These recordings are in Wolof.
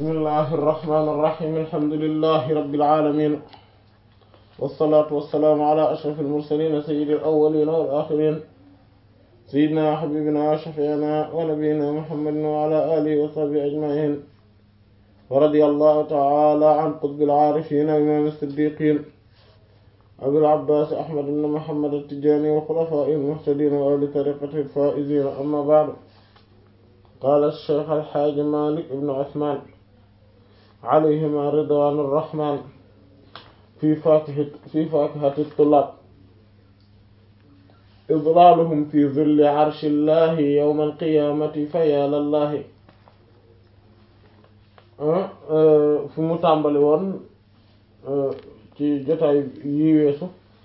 bismillahi irrahmani irrahim alhamdulilahi rabilalamin walsalaatu walsalaamu ala ashraf almursalin sayidi alawalina walaxirin sayidina wa xabibina wa shafiina wa nabiyina muhammadin wa ala alihi wa sahbihi ajmain wa radi allahu taala an qutbi alcaarifina imam siddiqin abil abbas ahmad ibn muhammad attijani wa xulafai almuhtadin wa ahli tariqati alfaizin amma baadu qaala alcheikh alxaaji malik ibnu usman alayhima ridwanu rrahman fi fakihi fi fakihati tullaab idlaaluhum fi zilli arshi llahi yowma alqiyamati fa yaa lallahi fi mu tàmbali woon ci jotaay yi weesu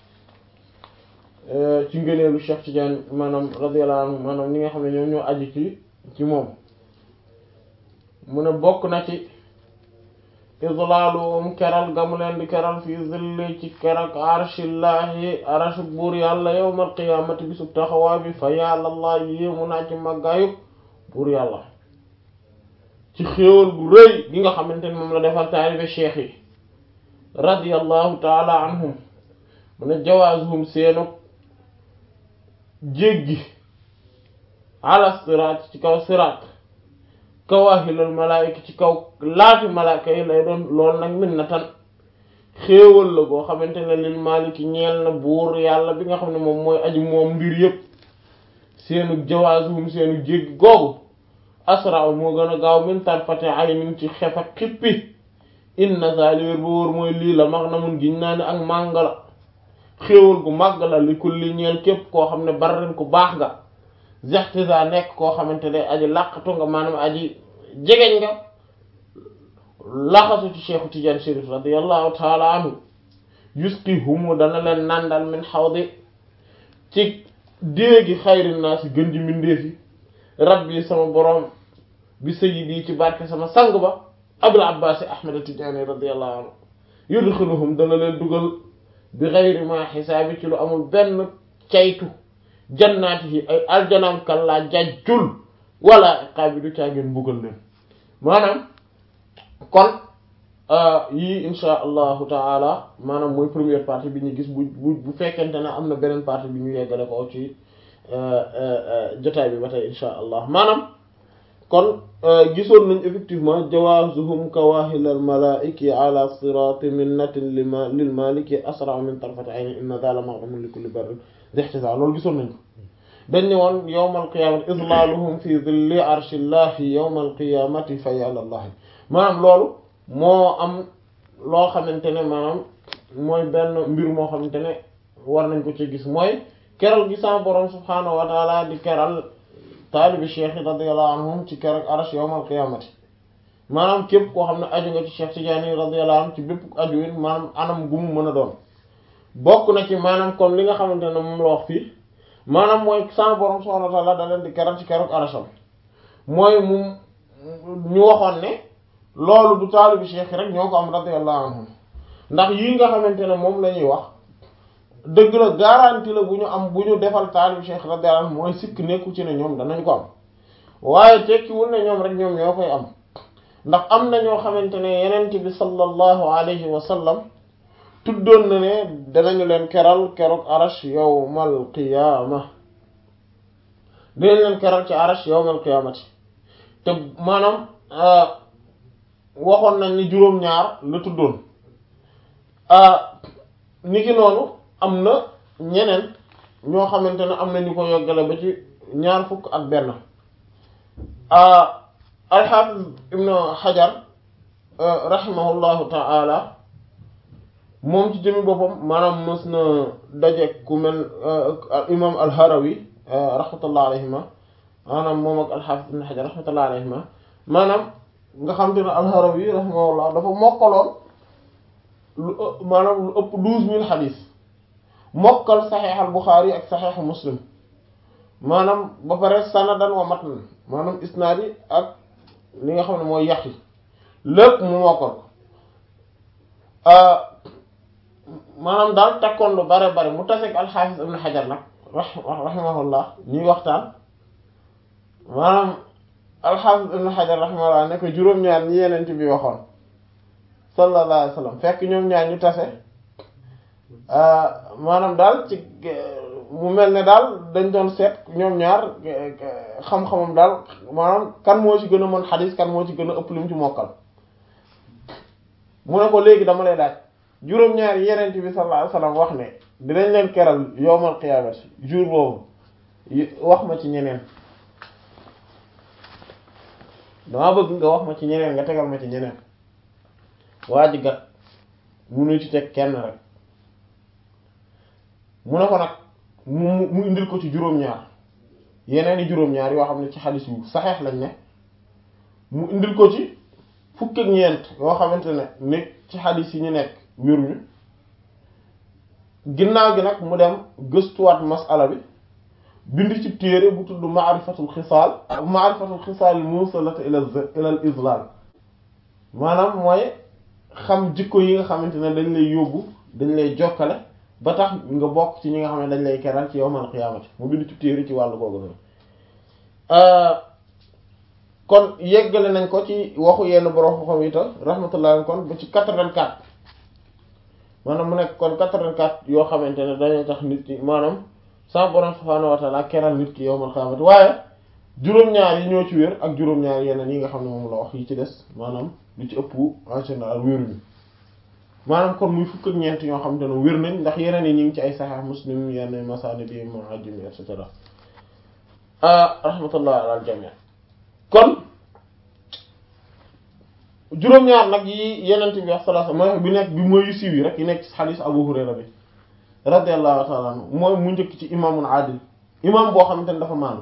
ci ngëneelu Cheikh Tidiane maanaam radiyallahu anhu maanaam ñi nga xam ne ñoom ñoo aju ci ci moom mu ne bokk na ci idlaaluhum keral ga mu leen di keral fi zilli ci kerak arshillahi arash buur yàlla yawmal qiyaamati bisub taxawaay bi fa yàlla allah yéemu naa ci màggaayu buur yàlla ci xéewal gu rëy gi nga xamante ne moom la defal taalibe cheikh yi radiyallahu taala anhum mu ne jawaazuhum seenu jéggi ala siraat ci kaw siraat kawaahilul malaayika ci kaw laati malaaka yi lay doon loolu nag min na tan xéewal la goo xamante ne lil maaliki ñeel na buur yàlla bi nga xam ne moom mooy aji moom mbir yépp seenu jawaasuhum seenu jéggi googu asra moo gën a gaaw min tarfati aynin ci xef ak xippi inna zaliwér ba wóor mooy lii la max na mun giñ naa ne ak mànga la xéewal gu màgg la li kulli ñeel képp koo xam ne barren ku baax nga zextisa nekk koo xamante ne aji làqatu nga maanaam aji jegeñ nga laxasu ci cheikhu Tidiane Chérif radiallahu taala anhu yusqi humu dana leen nandal min xawdi ci déegi xayri naa si gën ji mbindeefi rabbi sama boroom bi sayyidi ci barke sama sang ba abul abbas ahmad Tidiane radiallahu anhu yudxiluhum dana leen dugal bi xayri ma xisaabi ci lu amul benn caytu jannaati yi ay aljanaam kallaa jajjul wala iqaabi du caageen mbugal leen maanaam kon yii insha allahu taala maanaam mooy première partie bi ñu gis bu bu bu fekkente ne am na beneen partie bi ñu yeggale ko ci jotaay bi ba tey insha allah maanaam kon gisoon nañ effectivement jawaazuhum kawaahilal malaa'iki ala siraati minnatin lima lil maliki asra min tarfati ayni inna daala ma'lumun li kulli barrin dextisa loolu gisoon nañ ko dañ ne woon yawmal qiyaamati idlaaluhum fi dhilli arshillahi yawmal qiyaamati fa yàllallahi maanaam loolu moo am loo xamante ne maanaam mooy benn mbir moo xamante ne war nañ ko ci gis mooy keral gi sa borom subhaanahu wa taala di keral taalibi cheikh yi radiyallahu anhum ci keroog arash yawmal qiyaamati maanaam képp koo xam ne aju nga ci cheikh Tidiane radiyallahu anhu ci bépp aju win maanaam anam gu mu mën a doon bokk na ci maanaam comme li nga xamante ne moom la wax fii maanaam mooy sa borom subhaanahu wa taala da leen di keral ci keroog arasham mooy mu ñu waxoon ne loolu du taalibi cheikh rek ñoo ko am radiyallahu anhum ndax yii nga xamante ne moom la ñuy wax dëgg la garantie la bu ñu am bu ñu defal taalib cheikh radiyallahu anhu mooy sikk nekku ci ne ñoom danañ ko am waaye tekkiwul ne ñoom rek ñoom ñoo koy am ndax am na ñoo xamante ne yenent bi sallallahu alayhi wa sallam tuddoon na ne danañu leen keral keroog arash yawmal qiyaama dinañ leen keral ci arash yawmal qiyaamati te maanaam waxoon nañ ni juróom-ñaar la tuddoon niki noonu am na ñeneen ñoo xamante ne am na ñu ko yoggale ba ci ñaar fukk ak benn alxaafis ibnu xajar rahimahullahu ta'ala moom ci jëmi boppam maanaam mës na daje ku mel imam alharawi rahmatullah alayhima maanaam moom ak alxaafis ibnu xajar rahmatullah alayhima maanaam nga xam te ne alharawi rahimahullah dafa mokkaloon lu maanaam lu ëpp douze mille xadiis mokkal saxeex al Buxaari ak saxeexu Muslim maanaam ba pare sanadan wa matnan maanaam isnaad yi ak li nga xam ne mooy yax yi lépp mu mokkal maanaam daal takkoon lu bare bare mu taseeg alxaafis ibn Xajar nag rahimahullah ñuy waxtaan maanaam al-Hafiz Ibn Hajar rahimahullah ne ko juróom-ñaar ñi yenent bi waxoon sallallahu alayhi wa sallam fekk ñoom ñaar ñu tase maanaam daal ci mu mel ne daal dañ doon seet ñoom ñaar xam-xamam daal maanaam kan moo ci gën a mën xadis kan moo ci gën a ëpp lim ci mokkal mu ne ko léegi dama lay laaj juróom-ñaar yenent bi sallallahu alayhi wa sallam wax ne dinañ leen keral yowmal qiyaamati jour boobu wax ma ci ñeneen dama bëgg nga wax ma ci ñeneen nga tegal ma ci ñeneen waa ji gat munu ci teg kenn rek mu ne ko nag mu mu indil ko ci juróom-ñaar yeneen i juróom-ñaar yoo xam ne ci xadis yu saxeex lañ ne mu indil ko ci fukk ak ñeent yoo xamante ne nekk ci xadis yi ñu nekk wéruñu ginnaaw gi nag mu dem gëstuwaat masala bi bind ci téere bu tudd maarifatul xisaal maarifatul xisaal musalata ila ilal islal maanaam mooy xam jikko yi nga xamante ne dañ lay yóbbu dañ lay jokkale ba tax nga bokk ci ñi nga xam ne dañ lay keral ci yawmal qiyaamati mu bind ci téere ci wàllu googu noonu kon yeggale nañ ko ci waxu yenn borom xam yi ta rahmatullah kon ba ci 84 maanaam mu nekk kon 84 yoo xamante ne dañoo tax nit ki maanaam sa borom subhaanahu wa ta'ala keral nit ki yawmal qiyaamati waaye juróom-ñaar yi ñoo ci wér ak juróom-ñaar yeneen yi nga xam ne moom la wax yi ci des maanaam lu ci ëpp en général wéruñu maanaam kon muy fukk ak ñeent ñoo xamante ne wér nañ ndax yeneen yi ñu ngi ci ay Sahih Muslim yenn masaani bi mu'ajjim et cetera rahmatullah ala al jami' kon juróom-ñaar nag yi yenent bi wax sallallahu alayhi wasallam bi nekk bi mooy siiw yi rek yi nekk ci xadiis Abu Hurayra bi radiyallahu ta'ala anhu mooy mu njëkk ci imaamun adil imaam boo xamante ne dafa maanu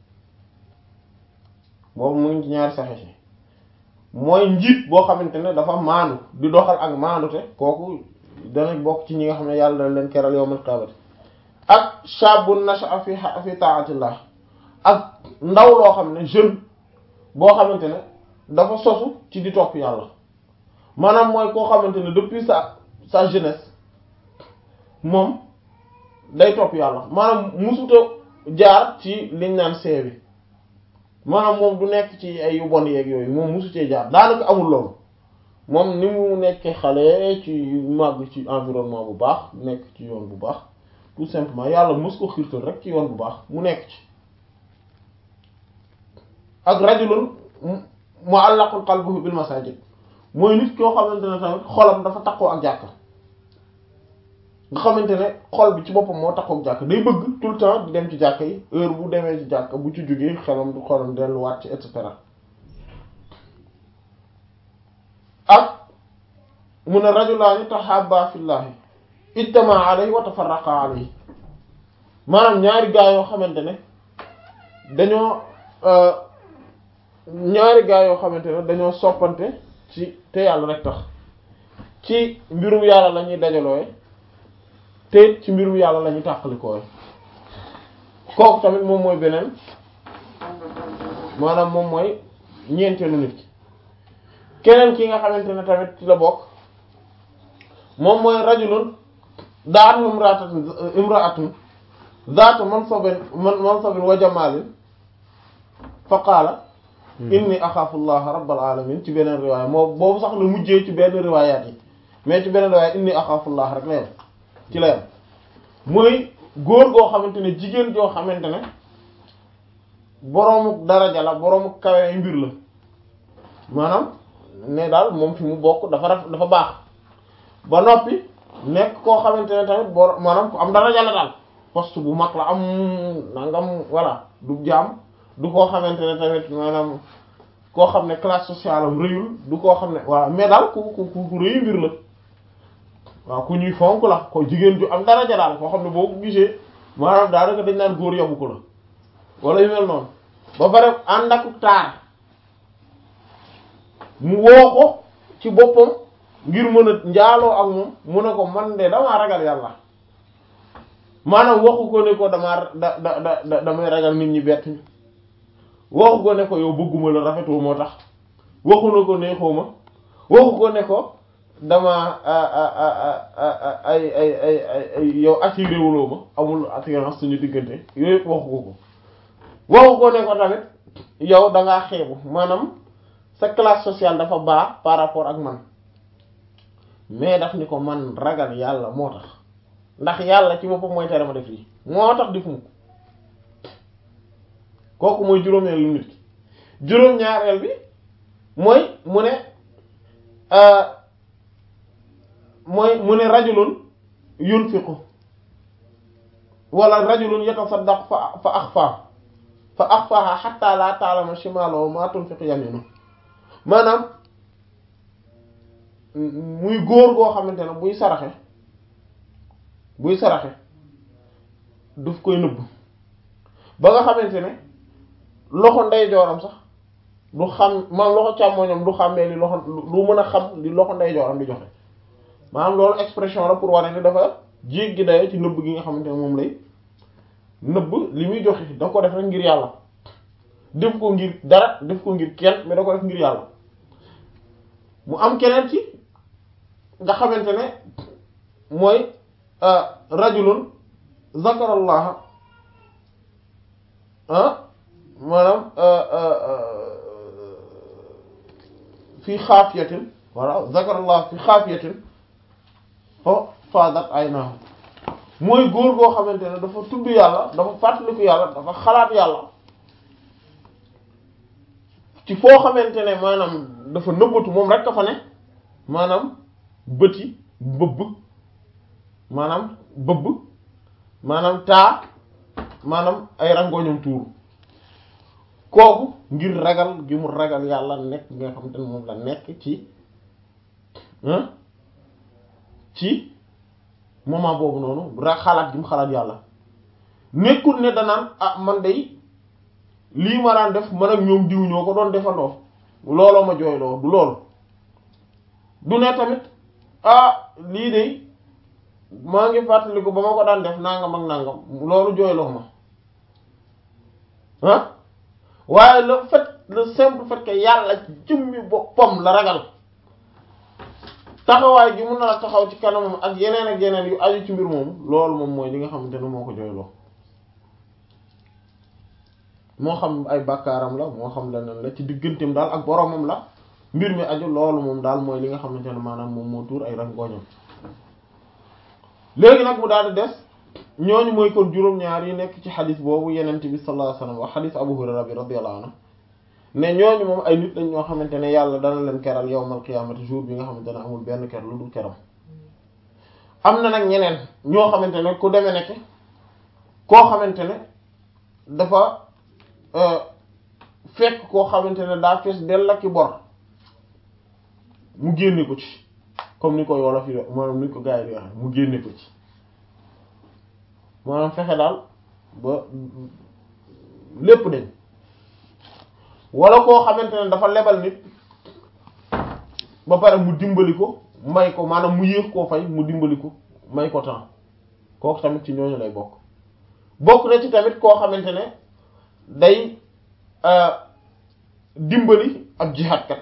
boobu mu ngi ci ñaari saxiix yi mooy njiit boo xamante ne dafa maanu di doxal ak maanute kooku dana bokk ci ñi nga xam ne yàlla dana leen keral yawmal qiyaamati ak shabun nasha'a fi fi ta'atillah ak ndaw loo xam ne jeune boo xamante ne dafa sosu ci di topp yàlla maanaam mooy koo xamante ne depuis sa sa jeunesse moom day topp yàlla maanaam musuta jaar ci liñ naan see bi maanaam moom du nekk ci ay yu bon yeeg yooyu moom musu cee jaar daanaka amul loolu moom ni mu nekkee xale ci màgg ci environnement bu baax nekk ci yoon bu baax tout simplement yàlla mus ko xiirtal rek ci yoon bu baax mu nekk ci ak rajulun mu'allaqul qalbuhu bil masajid mooy nit koo xamante ne tamit xolam dafa takkoo ak jàkka nga xamante ne xol bi ci boppam moo takkoo ak jàkka day bëgg tout le temps di dem ci jàkka yi heure bu demee ci jàkka bu ci jógee xelam du xolam delluwaat ci et cetera ak mun a rajulaani tahabba fillahi ijtama alayhi wa tafarraqa alayhi maanaam ñaari gaa yoo xamante ne dañoo ñaari gaa yoo xamante ne dañoo soppante ci te yàlla rek tax ci mbirum yàlla la ñuy dajalooy te ci mbirum yàlla la ñuy tàqalikooy kooku tamit moom mooy beneen maanaam moom mooy ñeenteelu nit ki keneen ki nga xamante ne tamit ci la bokk moom mooy rajulun daat imra'atun imra'atun zaatu mansabin mansabin wa jamalin fa qaala inni axaafu llaha rabbal alamin ci beneen riwaaya moo boobu sax la mujjee ci benn riwaayaat yi mais ci beneen riwaaya inni axaafu llaha rek la yem ci la yem mooy góor goo xamante ne jigéen joo xamante ne boroomu daraja la boroomu kawe mbir la maanaam ne daal moom fi mu bokk dafa raf dafa baax ba noppi nekk koo xamante ne tamit bor maanaam ku am daraja la daal poste bu mag la am nangam voilà du jaam du koo xamante ne tamit maanaam koo xam ne classe sociale am rëyul du koo xam ne waaw mais daal ku ku ku rëyu mbir la waaw ku ñuy fonk la ko jigéen ju am daraja daal koo xam ne boo ko gisee maanaam daanaka dañ naan góor yabu ko la wala yu mel noonu ba pare ànd ak taar mu woo ko ci boppam ngir mën a njaaloo ak moom mu ne ko man de damaa ragal yàlla maanaam waxu ko ne ko damaa da da da damay ragal nit ñi bett ñu waxu ko ne ko yow bëgguma la rafetoo moo tax waxu na ko neexoo ma waxu ko ne ko dama ay ay ay ay yow attiré wuloo ma amul attirance suñu diggante yooyu yëpp waxu ko ko waxu ko ne ko tamit yow da ngaa xeebu maanaam sa classe sociale dafa baax par rapport ak man mais daf ni ko man ragal yàlla moo tax ndax yàlla ci boppam mooy tere ma def lii moo tax defuma ko kooku mooy juróomeelu nit ki juróom-ñaareel bi mooy mu ne mooy mu ne rajulun yunfiqu wala rajulun yatasaddaq fa fa axfa fa axfaha hatta la ta'lama shimaluhu ma tunfiqu yaminu maanaam muy góor goo xamante ne buy saraxe buy saraxe daf koy nëbb ba nga xamante ne loxo ndeyjooram sax du xam maanaam loxo càmmoñam du xàmmee li loxo du mën a xam li loxo ndeyjooram di joxe maanaam loolu expression la pour wane ne dafa jéggi dayo ci nëbb gi nga xamante ne moom lay nëbb li muy joxe da ko def rek ngir yàlla def ko ngir dara def ko ngir kenn mais da ko def ngir yàlla mu am keneen ci nga xamante ne mooy rajulun zakarallaha ah maanaam fi xaafiyatin wala zakarallaha fi xaafiyatin fa fadat aynaahu mooy góor goo xamante ne dafa tudd yàlla dafa fàttaliku yàlla dafa xalaat yàlla ci foo xamante ne maanaam dafa nëbbatu moom rek ka fa ne maanaam bëti bëbb maanaam bëbb maanaam taa maanaam ay rangoñam tuuru kooku ngir ragal gi mu ragal yàlla nekk nga xamante ne moom la nekk ci ci moment boobu noonu ra xalaat gi mu xalaat yàlla nekkul ne danaan ah man day lii ma daan def man ak ñoom diw ñoo ko doon defandoo looloo ma jooyloo du loolu du ne tamit ah lii de maa ngi fàttaliku ba ma ko daan def nangam ak nangam loolu jooyloo ma ah waaye le fait le simple fait que yàlla jëmmi boppam la ragal taxawaay gi mun na la taxaw ci kanamam ak yeneen ak yeneen yu aju ci mbir moomu loolu moom mooy li nga xamante ne moo ko jooyloo moo xam ay bàkkaaram la moo xam leneen la ci digganteem daal ak boromam la mbir mi aju loolu moom daal mooy li nga xamante ne maanaam moom moo tuur ay rangooñam léegi nag mu daal di des ñooñu mooy kon juróom-ñaar yi nekk ci xadis boobu yenent bi sallallahu alayhi wasallam wax xadis Abu Hurayra bi radiyallahu anhu ne ñooñu moom ay nit lañ ñoo xamante ne yàlla dana leen keral yawmal qiyaamati jour bi nga xamante ne amul benn ker lu dul keram am na nag ñeneen ñoo xamante ne ku demee nekk koo xamante ne dafa fekk koo xamante ne daa fees dell ak ki bor mu génne ko ci comme ni ko wolof yi maanaam ni ko gars yi di waxe mu génne ko ci maanaam fexe daal ba lépp dañ wala koo xamante ne dafa lebal nit ba pare mu dimbali ko may ko maanaam mu yéex koo fay mu dimbali ko may ko temps kooku tamit ci ñooñu lay bokk bokk na ci tamit koo xamante ne day dimbali ab jihaadkat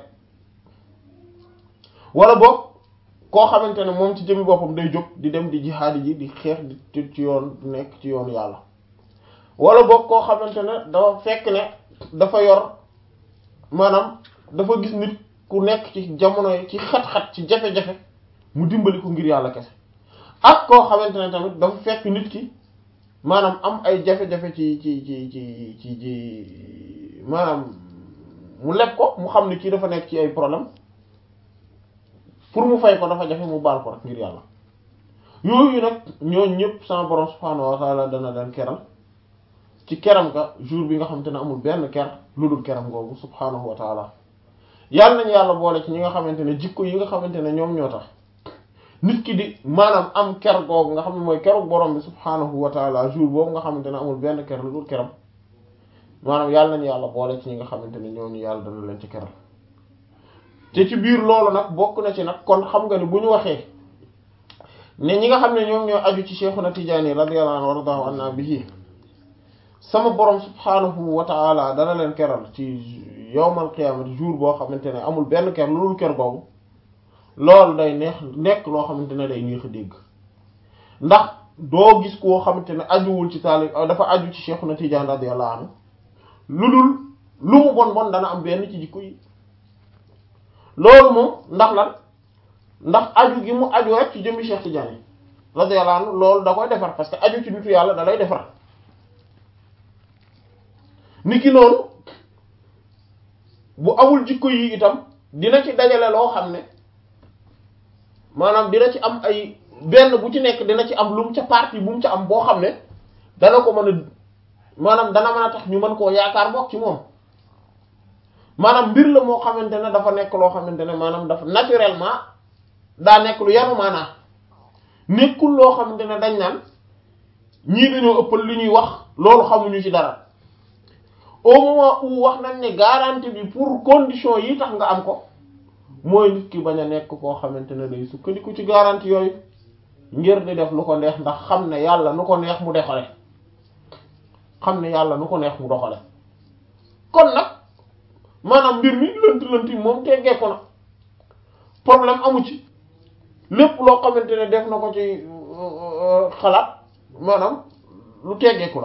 wala boog koo xamante ne moom ci jëmi boppam day jóg di dem di jihaad ji di xeex di ci yoon nekk ci yoonu yàlla wala boog koo xamante ne dafa fekk ne dafa yor maanaam dafa gis nit ku nekk ci jamono yi ci xat-xat ci jafe-jafe mu dimbali ko ngir yàlla kese ak koo xamante ne tamit dafa fekk nit ki maanaam am ay jafe-jafe ci ci ci ci ci ci maanaam mu leb ko mu xam ne kii dafa nekk ci ay problème pour mu fay ko dafa jafe mu baal ko rek ngir yàlla yooyu nag ñooñu ñëpp sama borom subhaanahu wa taala dana leen keral ci keram ga jour bi nga xamante ne amul benn ker lu dul keram googu subhaanahu wa taala yàlla nañu yàlla boole ci ñi nga xamante ne jikko yi nga xamante ne ñoom ñoo tax nit ki di maanaam am ker googu nga xam ne mooy keru borom bi subhaanahu wa taala jour boobu nga xamante ne amul benn ker lu dul keram maanaam yàlla nañu yàlla boole ci ñi nga xamante ne ñooñu yàlla dana leen ci keral te ci biir loolu nag bokk na ci nag kon xam nga ni bu ñu waxee ne ñi nga xam ne ñoom ñoo aju ci Cheikhuna Tijaani radiyallahu anhu waradahu anna bihi sama borom subhaanahu wa taala dana leen keral ci yawmal qiyaamati jour boo xamante ne amul benn ker lu dul ker googu loolu day neex nekk loo xamante ne day neex a dégg ndax doo gis koo xamante ne ajuwul ci taalib dafa aju ci Cheikhuna Tijaani radiyallahu anhu lu dul lu mu bon bon dana am benn ci jikko yi loolu moom ndax lan ndax aju gi mu aju rek ci jëmmi Cheikh Tidiane radiyallahu anhu loolu da koy defar parce que aju ci nitu yàlla da lay defar ni ki noonu bu amul jikko yi itam dina ci dajale loo xam ne maanaam dina ci am ay benn bu ci nekk dina ci am lu mu ca partie bu mu ca am boo xam ne dana ko mën a maanaam dana mën a tax ñu mën koo yaakaar bokk ci moom maanaam mbir la moo xamante ne dafa nekk loo xamante ne maanaam dafa naturellement daa nekk lu yanu maanaa nekkul loo xamante ne dañ naan ñii dañoo ëppal li ñuy wax loolu xamuñu ci dara au moment où wax nañ ne garantie bi pour condition yi tax nga am ko mooy nit ki bañ a nekk koo xamante ne day sukkandiku ci garantie yooyu ngir di def lu ko neex ndax xam ne yàlla nu ko neex mu doxale xam ne yàlla nu ko neex mu doxale kon nag maanaam mbir mi lënt lënt yi moom teggeeku na problème amu ci lépp loo xamante ne def na ko ci xalaat maanaam lu teggeeku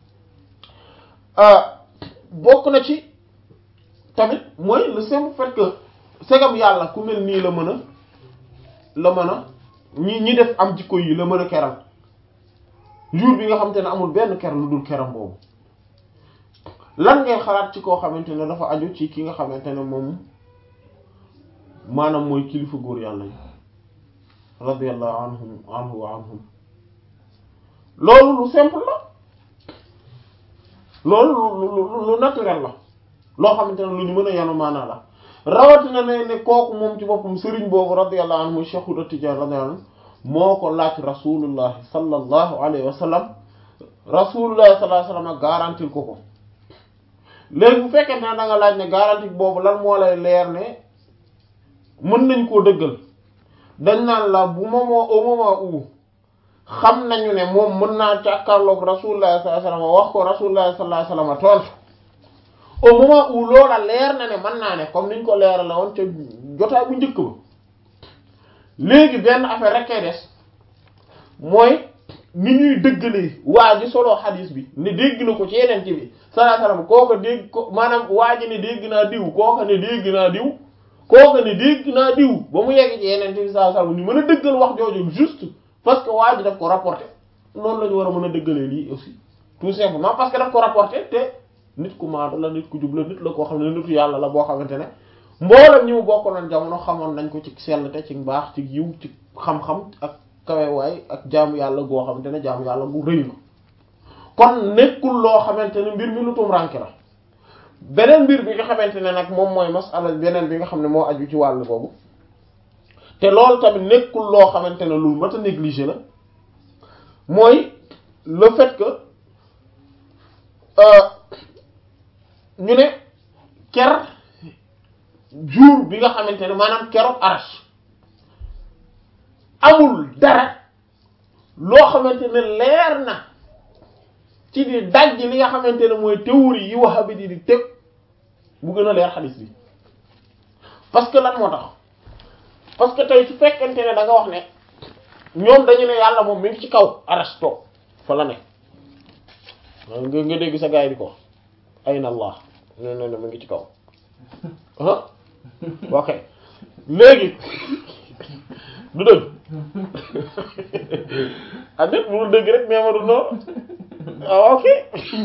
la bokk na ci tamit mooy le simple fait que segam yàlla ku mel nii la mën a la mën a ñi ñi def am jikko yi la mën a keral jour bi nga xamante ne amul benn ker lu dul keram boobu lan ngay xalaat ci koo xamante ne dafa aju ci ki nga xamante ne moom maanaam mooy kilifa góor yàlla yi radiyallahu anhum anhu wa anhum loolu lu simple la loolu lu lu naturel la loo xamante ne lu ñu mën a yanu maanaa la rawatina ne ne kooku moom ci boppam sëriñ boobu radiyallahu anhu muy Cheikh Tidiane radiyallahu anhu moo ko laaj rasulullahi sallallahu alayhi wa sallam rasulullahi sallallahu alayhi wa sallam garantil ko ko léegi bu fekkee ne da nga laaj ne garantie boobu lan moo lay leer ne mën nañ koo dëggal dañ naan la bu moment au moment où xam nañu ne moom mën naa càkkaarloog rasulullah sallallahu alayhi wasallam wax ko rasulullah sallallahu alayhi wasallam tontu au moment où loola leer na ne mën naa ne comme niñ ko leeral la woon ca jotaay bu njëkk ba léegi benn affaire rek kay des mooy ni ñuy dëggalee waa ji solo xadiis bi ne dégg na ko ci yeneen ci bi sallallahu alayhi wasallam kooka dégg ko maanaam waa ji ne dégg naa diw kooka ne dégg naa diw kooka ne dégg naa diw ba mu yegg ci yeneen ci bi sallallahu alayhi wasallam ñu mën a dëggal wax jooju juste parce que waa ji daf ko rapporté noonu la ñu war a mën a dëggalee lii aussi tout simplement parce que daf ko rapporté te nit ku maatu la nit ku jub la nit la koo xam ne nitu yàlla la boo xamante ne mboolem ñi mu bokkaloon jamono xamoon nañ ko ci sell te ci mbaax ci yiw ci xam-xam ak kawewaay ak jaamu yàlla goo xamante ne jaamu yàlla gu rëy la kon nekkul loo xamante ne mbir mi lu tum ranke la beneen mbir bi nga xamante ne nag moom mooy masala beneen bi nga xam ne moo aju ci wàll boobu te loolu tamit nekkul loo xamante ne lu mat a négliger la mooy le fait que ñu ne ker jour bi nga xamante ne maanaam keroog arash amul dara loo xamante ne leer na ci di daj li nga xamante ne mooy théorie yi wahabi di di teg bu gën a leer xadis bi parce que lan moo tax parce que tey su fekkente ne da nga wax ne ñoom dañu ne yàlla moom mi ngi ci kaw arash toog fa la ne nga nga dégg sa gaay di ko ayna allah ne ne ne mi ngi ci kaw ah ok léegi du dëgg ah nit mu dëgg rek mais ma du noonu ah ok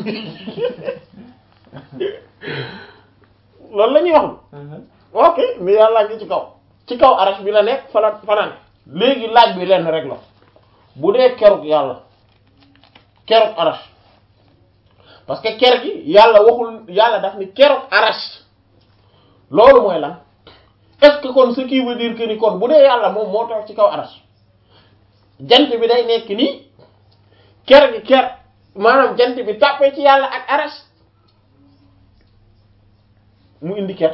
loolu la ñuy wax ok mais yàlla ngi ci kaw ci kaw arash bi la nekk fa la fanaan léegi laaj bi lenn rek la bu dee kerug yàlla kerug arash parce que ker gi yàlla waxul yàlla daf ni kerug arash loolu mooy lan est-ce que kon ce qui veut dire que ni kon bu dee yàlla moom moo toog ci kaw arash jant bi day nekk nii ker gi ker maanaam jant bi tàppee ci yàlla ak arash mu indi ker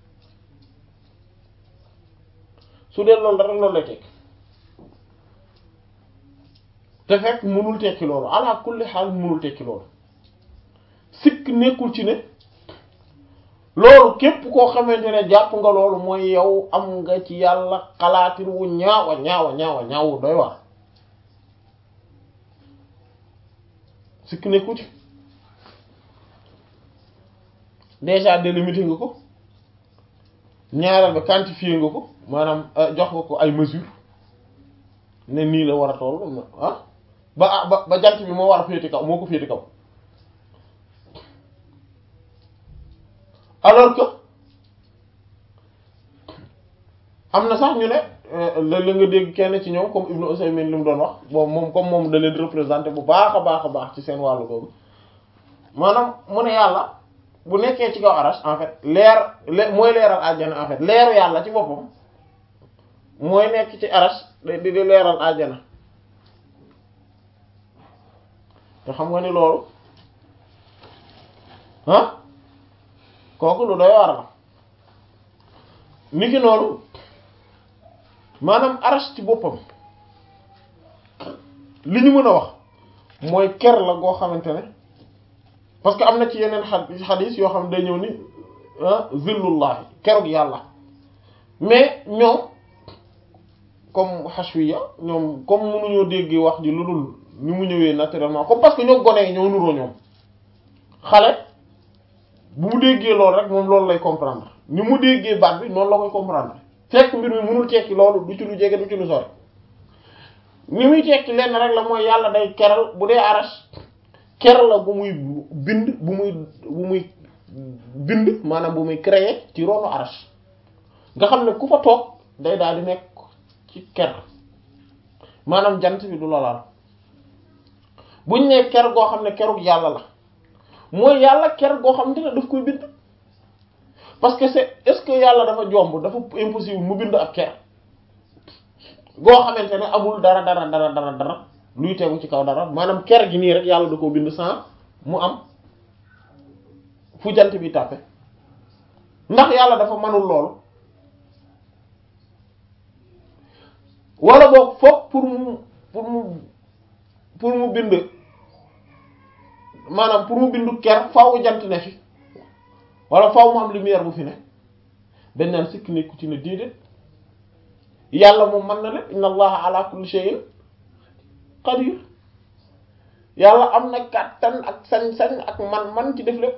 su dee loolu dara loolu lay tekki te fekk mënul tekki loolu ala kulli xaal mënul tekki loolu sikk nekkul ci ne loolu képp koo xamante ne jàpp nga loolu mooy yow am nga ci yàlla xalaatin wu ñaawa ñaawa ñaawa ñaawu doy waar sikk nekkul ci déjà délimité nga ko ñaareel ba quantifié nga ko maanaam jox nga ko ay mesures ne nii la war a toll ah ba ba ba jant bi moo war a féete kaw moo ko féete kaw alors que am na sax ñu ne la nga dégg kenn ci ñoom comme Ibnu Usaymin li mu doon wax bon moom comme moom da leen représenté bu baax a baax a baax ci seen wàllu googu maanaam mu ne yàlla bu nekkee ci kaw arash en fait leer le mooy leeral àjjana en fait leeru yàlla ci boppam mooy nekk ci arash di di leeral àjjana te xam nga ni loolu ah kooku lu doy war la niki noonu maanaam arash ci boppam li ñu mën a wax mooy ker la goo xamante ne parce que am na ci yeneen xadis yoo xam ne day ñëw ni zillullahi kerug yàlla mais ñoom comme hashwiya ñoom comme mënuñoo dégg wax ji lu dul ni mu ñëwee naturellement comme parce que ñoo gone yi ñoo nuroo ñoom xale bu mu déggee loolu rek moom loolu lay comprendre ni mu déggee baat bi noonu la koy comprendre fekk mbir mi mënul tekki loolu du ci lu jege du ci lu sori ni muy tekki lenn rek la mooy yàlla day keral bu dee arash ker la bu muy bind bu muy bu muy bind maanaam bu muy créer ci ronu arash nga xam ne ku fa toog day daal di nekk ci ker maanaam jant bi du la laal buñ ne ker goo xam ne kerug yàlla la mooy yàlla ker goo xam ne daf koy bind parce que c'est est-ce que yàlla dafa jomb dafa impossible mu bind ak ker goo xamante ne amul dara dara dara dara dara luy tegu ci kaw dara maanaam ker gi nii rek yàlla da koo bind sans mu am fu jant bi tàppe ndax yàlla dafa manul loolu wala boog foog pour mu pour mu pour mu bind maanaam pour mu bindu ker faaw jant ne fi wala faaw mu am lumière bu fi ne dañ naan sikk nekku ci ne déedéet yàlla moom mën na lépp inna allaha ala kulli shay'in qadir yàlla am na kàttan ak sañ-sañ ak man-man ci def lépp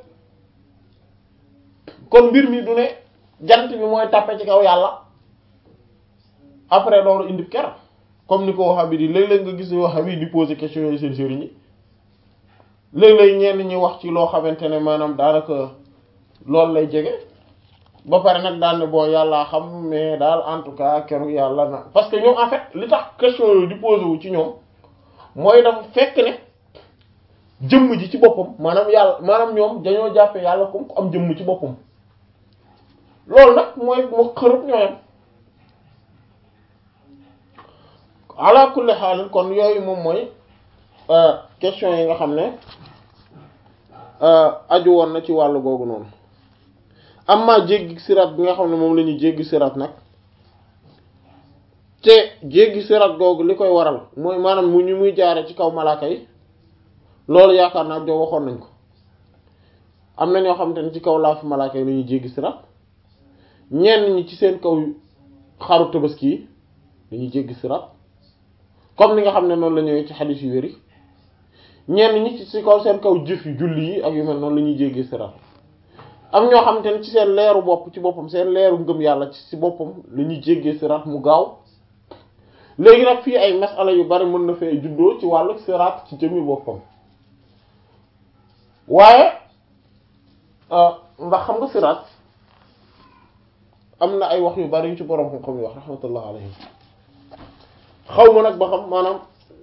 kon mbir mi du ne jant bi mooy tàppe ci kaw yàlla après loolu indi ker comme ni ko Wahhabi di léeg-léeg nga gis Wahhabi di poser question yooyu seen sëriñ yi léeg-léeg ñenn ñi wax ci loo xamante ne maanaam daanaka loolu lay jege ba pare nag daal ne bon yàllaa xam mais daal en tout cas keroog yàlla na parce que ñoom en fait li tax question yooyu di poser wu ci ñoom mooy dafa fekk ne jëmm ji ci boppam maanaam yàlla maanaam ñoom dañoo jàppe yàlla comme ku am jëmm ci boppam loolu nag mooy moo xërëb ñooyam ala kulli xaalin kon yooyu moom mooy question yi nga xam ne aju woon na ci wàllu googu noonu amma jéggi sirat bi nga xam ne moom la ñuy jéggi sirat nag te jéggi sirat googu li koy waral mooy maanaam mu ñu muy jaare ci kaw malaaka yi loolu yaakaar naa joo waxoon nañ ko am na ñoo xamante ne ci kaw laafu malaaka yi la ñuy jéggi sirat ñenn ñi ci seen kaw xaru tabaski yi dañuy jéggi sirat comme ni nga xam ne noonu la ñëwee ci xadiis yu wéri ñenn ñi ci kaw seen kaw jëf yu julli yi ak yu mel noonu la ñuy jéggi sirat am ñoo xamante ne ci seen leeru bopp ci boppam seen leeru ngëm yàlla ci si boppam la ñuy jéggee sirat mu gaaw léegi nag fii ay masala yu bari mën na fee juddoo ci wàllu sirat ci jëmmi boppam waaye ndax xam nga sirat am na ay wax yu bari yu ci borom xam-xam yi wax rahmatullah alayhim xaw ma nag ba xam maanaam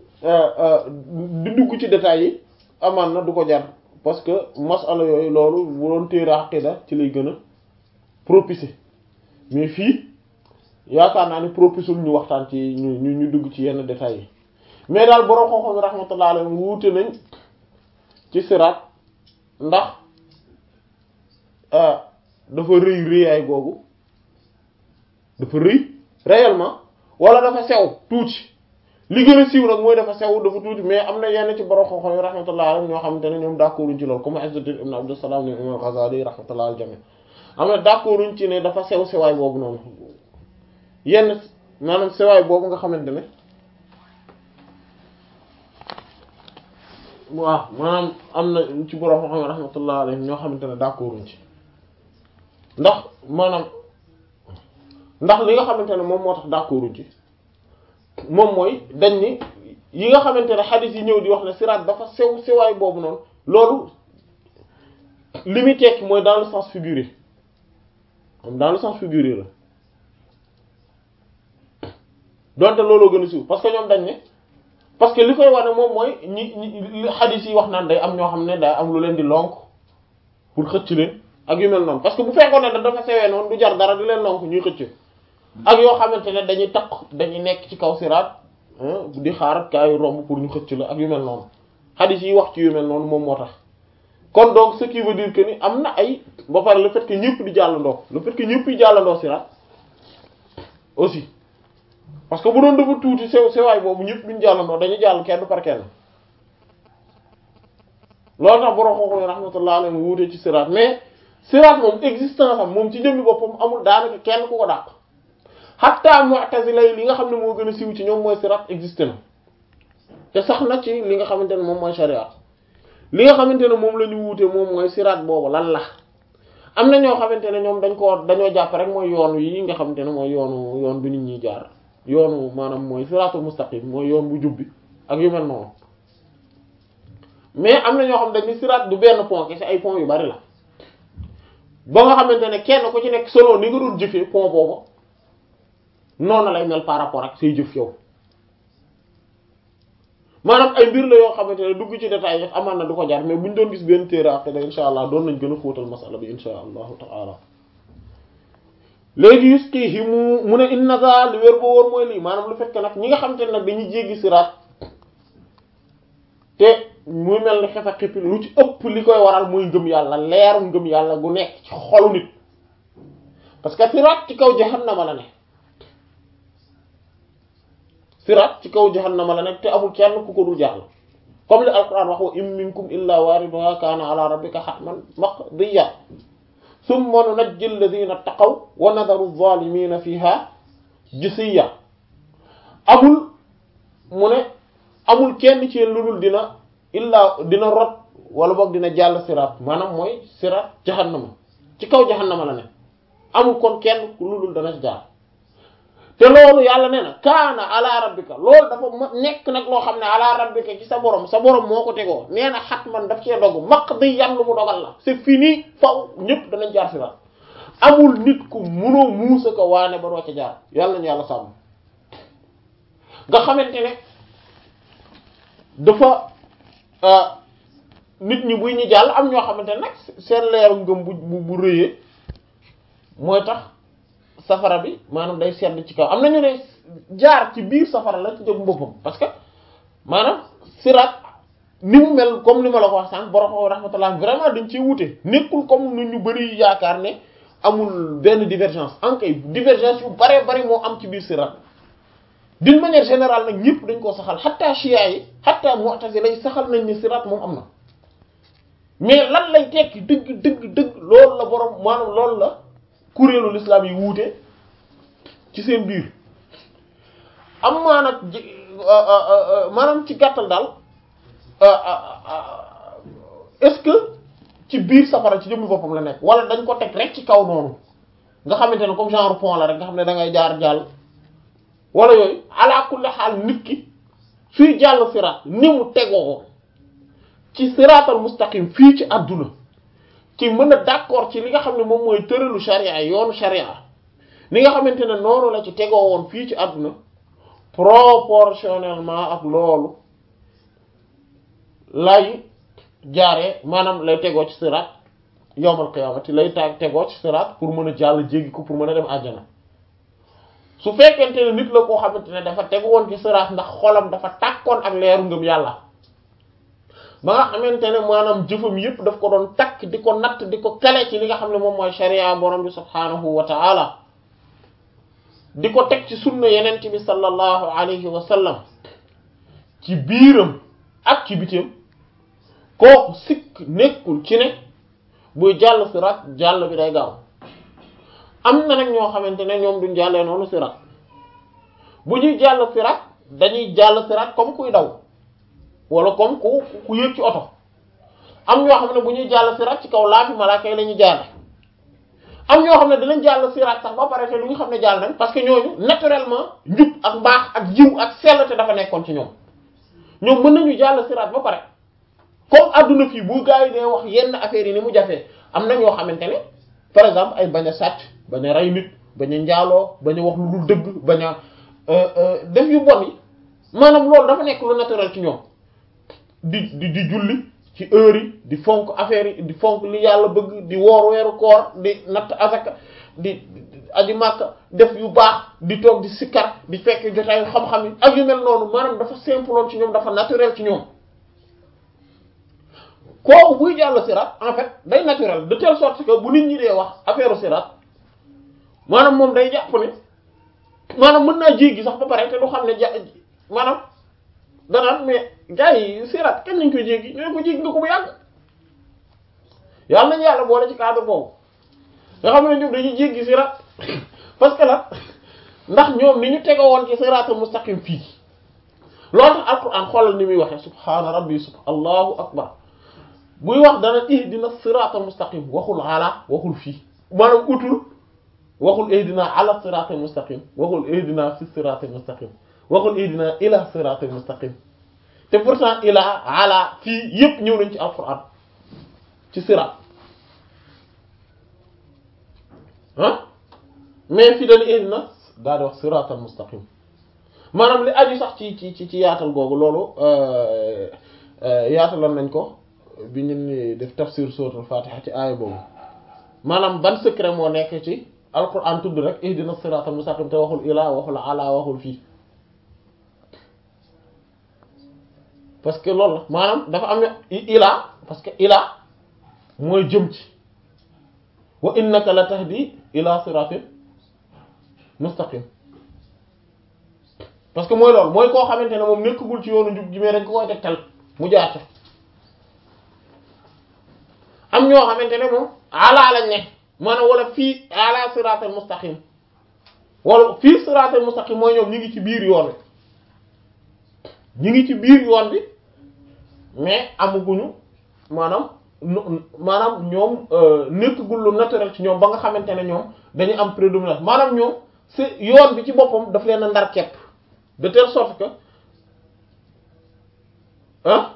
di dugg ci détails yi amaan na du ko jar parce que masala yooyu loolu bu doon téere aqida ci lay gën a propice mais fii yaakaar naa ni propice ñu waxtaan ci ñu ñu ñu dugg ci yenn détails yi mais daal borom xam-xam yi rahmatullah alayhim wuute nañ ci siraat ndax dafa rëy rëyaay googu dafa rëy réellement wala dafa sew tuuti li gën a siiw nag mooy dafa sew dafa tuuti mais am na yenn ci borom xam-xam yi rahmatullah alayhim ñoo xamante ne ñoom d'accorduñ ci loolu comme Izzuddin ibn Abdussalam ni imam Ghazali rahmatullah al jami am na d'accorduñ ci ne dafa sew sewaay boobu noonu yenn maanaam sewaay boobu nga xamante ne waaw maanaam am na ci borom xam-xam yi rahmatullah alayhim ñoo xamante ne d'accorduñ ci ndax maanaam ndax li nga xamante ne moom moo tax d'accorduñ ci moom mooy dañ ni yi nga xamante ne xadis yi ñëw di wax ne siraat dafa sew sewaay boobu noonu loolu li muy tekki mooy dans le sens figuré dans le sens figuré la donte looloo gën a siiw parce que ñoom dañ ne parce que li koy wane moom mooy ñi ñi xadis yi wax naan day am ñoo xam ne day am lu leen di lonk pour xëcc leen ak yu mel noonu parce que bu fekkoon ne da dafa sewee noonu du jar dara di leen lonk ñuy xëcc ak yoo xamante ne dañuy takk dañuy nekk ci kaw siraat di xaar kaayu romb pour ñu xëcc la ak yu mel noonu xadis yi wax ci yu mel noonu moom moo tax kon donc ce qui veut dire que ni am na ay ba pare le fait que ñëpp di jàllandoo le fait que ñëpp di jàllandoo siraat aussi parce que bu doon dafa tuuti sew sewaay boobu ñëpp duñ jàllandoo dañuy jàll kenn par kenn loolu tax borom xooxu rahmatullah alayhi wuute ci siraat mais siraat moom existence am moom ci jëmmi boppam amul daanaka kenn ku ko dàq hatta mu'tazila yi li nga xam ne moo gën a siiw ci ñoom mooy siraat existé na te sax na ci li nga xamante ne moom mooy sharia li nga xamante ne moom la ñu wuute moom mooy siraat boobu lan la am na ñoo xamante ne ñoom dañ ko dañoo jàpp rek mooy yoon yi nga xamante ne mooy yoonu yoon bi nit ñi jaar yoonu maanaam mooy siraatul mustaqim mooy yoon bu jub bi ak yu mel noonu mais am na ñoo xam dañ ni siraat du benn pont kese ay pont yu bari la ba nga xamante ne kenn ku ci nekk solo ni nga doon jëfee pont boobu noonu lay mel par rapport ak say jëf yow maanaam ay mbir la yoo xamante ne dugg ci détail yi amaan na du ko jar mais bu ñu doon gis benn téere après da insha allah doon nañ gën a xóotal masala bi insha allahu taala léegi yuskihi mu mu ne inna za li wér boo wóor mooy lii maanaam lu fekk nag ñi nga xamante ne nag dañuy jéggi siraat te muy mel ni xef a xippi lu ci ëpp li koy waral muy ngëm yàlla leeru ngëm yàlla gu nekk ci xolu nit parce que siraat ci kaw jahannama la ne siraat ci kaw jahannama la nekk te amul kenn ku ko dul jàll comme li alquran wax wa in minkum illa wariduha kaana ala rabbika hatman maqdiya summa nunajji alladhina taqaw wa nadaru adh-dhalimina fiha jisiya amul mu ne amul kenn ci lu dul dina illa dina rot wala boog dina jàll siraat maanaam mooy siraat jahannama ci kaw jahannama la ne amul kon kenn lu dul dana jaar te loolu yàlla nee na kaana ala rabbika loolu dafa ma nekk nag loo xam ne ala rabbika ci sa borom sa borom moo ko tegoo nee na xat man daf cee dogg maq di yan lu mu dogal la c'est fini faw ñëpp danañ jaar siraat amul nit ku munoo muusa ko waane ba doo ca jaar yàlla nañu yàlla sàmm nga xamante ne dafa nit ñi buy ñu jàll am ñoo xamante ne nag seen leeru ngëm bu bu rëyee mooy tax safara bi maanaam day sedd ci kaw am na ñu ne jaar ci biir safara la ci jëm boppam parce que maanaam sirat ni mu mel comme ni ma la ko wax sànq borom rahmatullah vraiment dañ ciy wute nekkul comme nu ñu bari yaakaar ne amul benn divergence en kay divergence yu bare bari moo am ci biir sirat d'une manière générale nag ñëpp dañ koo saxal xatta chia yi xatta mu'tazila lay saxal nañ ni sirat moom am na mais lan lay tekki dëgg dëgg dëgg loolu la borom maanaam loolu la kuréelu l'islam yi wuute ci seen biir am maa nag maanaam ci gàttal daal est-ce que ci biir safara ci jëmmi boppam la nekk wala dañ ko teg rek ci kaw noonu nga xamante ne comme genre pont la rek nga xam ne da ngay jaar jàll wala yooyu ala kulli xaal nit ki suy jàll siraat ni mu tegoo ci siraatal mustaqim fii ci àdduna ci mën a d'accord ci li nga xam ne moom mooy tëralu sharia yoonu sharia li nga xamante ne noonu la ci tegoo woon fii ci àdduna proportionnellement ak loolu lay jaaree maanaam lay tegoo ci siraat yowmal qiyaamati lay taag tegoo ci siraat pour mën a jàll jéggi ko pour mën a dem àjjana su fekkente ne nit la koo xamante ne dafa tegu woon ci siraat ndax xolam dafa tàkkoon ak leeru ngëm yàlla ba nga xamante ne maanaam jëfam yépp daf ko doon takk di ko natt di ko kale ci li nga xam ne moom mooy sharia borom bi subhaanahu wa ta'ala di ko teg ci sunna yenent bi sallallahu alayhi wa sallam ci biiram ak ci bitim kooku sikk nekkul ci ne buy jàll sirat jàll bi day gaaw am na nag ñoo xamante ne ñoom duñ jàllee noonu sirat bu ñuy jàll sirat dañuy jàll sirat comme kuy daw wala comme ku ku yëg ci oto am ñoo xam ne bu ñuy jàll sirat ci kaw laafi malaaka yi la ñuy jaare am ñoo xam ne dinañ jàll siraat sax ba pare te lu ñu xam ne jàll nañ parce que ñooñu naturellement njub ak mbaax ak jiw ak sell te dafa nekkoon ci ñoom ñoom mën nañu jàll siraat ba pare comme adduna fii bu gars yi dee wax yenn affaires yi ni mu jafee am na ñoo xamante ne par exemple ay bañ a sàcc bañ a rey nit bañ a njaaloo bañ a wax lu dul dëgg bañ a def yu bon yi maanaam loolu dafa nekk lu naturel ci ñoom di di di julli ci heure yi di fonk affaire yi di fonk li yàlla bëgg di woor weeru koor di natt azaka di aji màkka def yu baax di toog di sikkar di fekk jotaayu xam-xam yi ak yu mel noonu maanaam dafa simple loon ci ñoom dafa naturel ci ñoom kooku buy jàll sirat en fait day naturel de telle sorte que bu nit ñi dee wax affaire sirat maanaam moom day jàpp ne maanaam mën naa jéggi sax ba pare te du xam ne ja maanaam danaan mais gars yi sirat kenn nañ koy jéggi ñoo ko jéggi nga ko bu yàgg yàlla nañu yàlla boole ci cadre boobu nga xam ne ñoom dañuy jéggi sirat parce que la ndax ñoom ni ñu tego woon ci siratul mustaqim fii loolu tax alquran xoolal ni muy waxee subhaana rabbi sub allahu akbar buy wax dana ihdina siratal mustaqim waxul ala waxul fii maanaam utul waxul ihdina ala siratal mustaqim waxul ihdina fi siratal mustaqim waxul ihdina ila siratal mustaqim te pourtant ila ala fii yépp ñëw nañ ci alquran ci sirat ah mais fii dana ihdina daa di wax siratal mustaqim maanaam li aju sax ci ci ci yaatal googu loolu yaataloon nañ ko bi ñu def tafsir suratul fatiha ci aaya boobu maanaam ban secret moo nekk ci alquran tudd rek ihdina siratal mustaqim te waxul ila waxul ala waxul fii parce que loolu la maanaam dafa am ila parce que ila mooy jëm ci wa innaka la tahdi ila siratin mustaqim parce que mooy loolu mooy koo xamante ne moom nekkagul ci yoonu njub ji mais dañ ko koy tegtal mu jaar ca am ñoo xamante ne moom ala lañ ne maanaam wala fii ala siratal mustaqim wala fii siratal mustaqim mooy ñoom ñu ngi ci biir yoon bi ñu ngi ci biir yoon bi mais amuguñu maanaam maanaam ñoom nekkagul lu naturel ci ñoom ba nga xamante ne ñoom dañu am prédominance maanaam ñoom c'est yoon bi ci boppam daf leen a ndar kepp de telle sorte que ah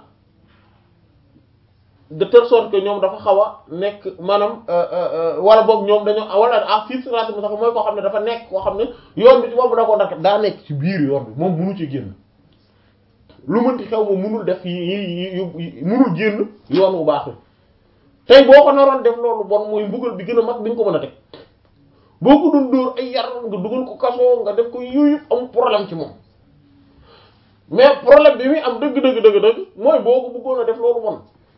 de telle sorte que ñoom dafa xaw a nekk maanaam wala boog ñoom dañoo wala ah fii siraat bi sax mooy koo xam ne dafa nekk koo xam ne yoon bi ci boobu da koo ndar kepp daa nekk ci biir yoon bi moom munu ci génn lu mënti xew moom munul def yi yi munul génn yoon wu baax tey boo ko naroon def loolu bon mooy mbugal bi gën a mag bi nga ko mën a teg boo ko doon dóor ay yar nga dugal ko kaso nga def ko yooyu am problème ci moom mais problème bi muy am dëgg dëgg dëgg dëgg mooy boo ko bëggoon a def loolu bon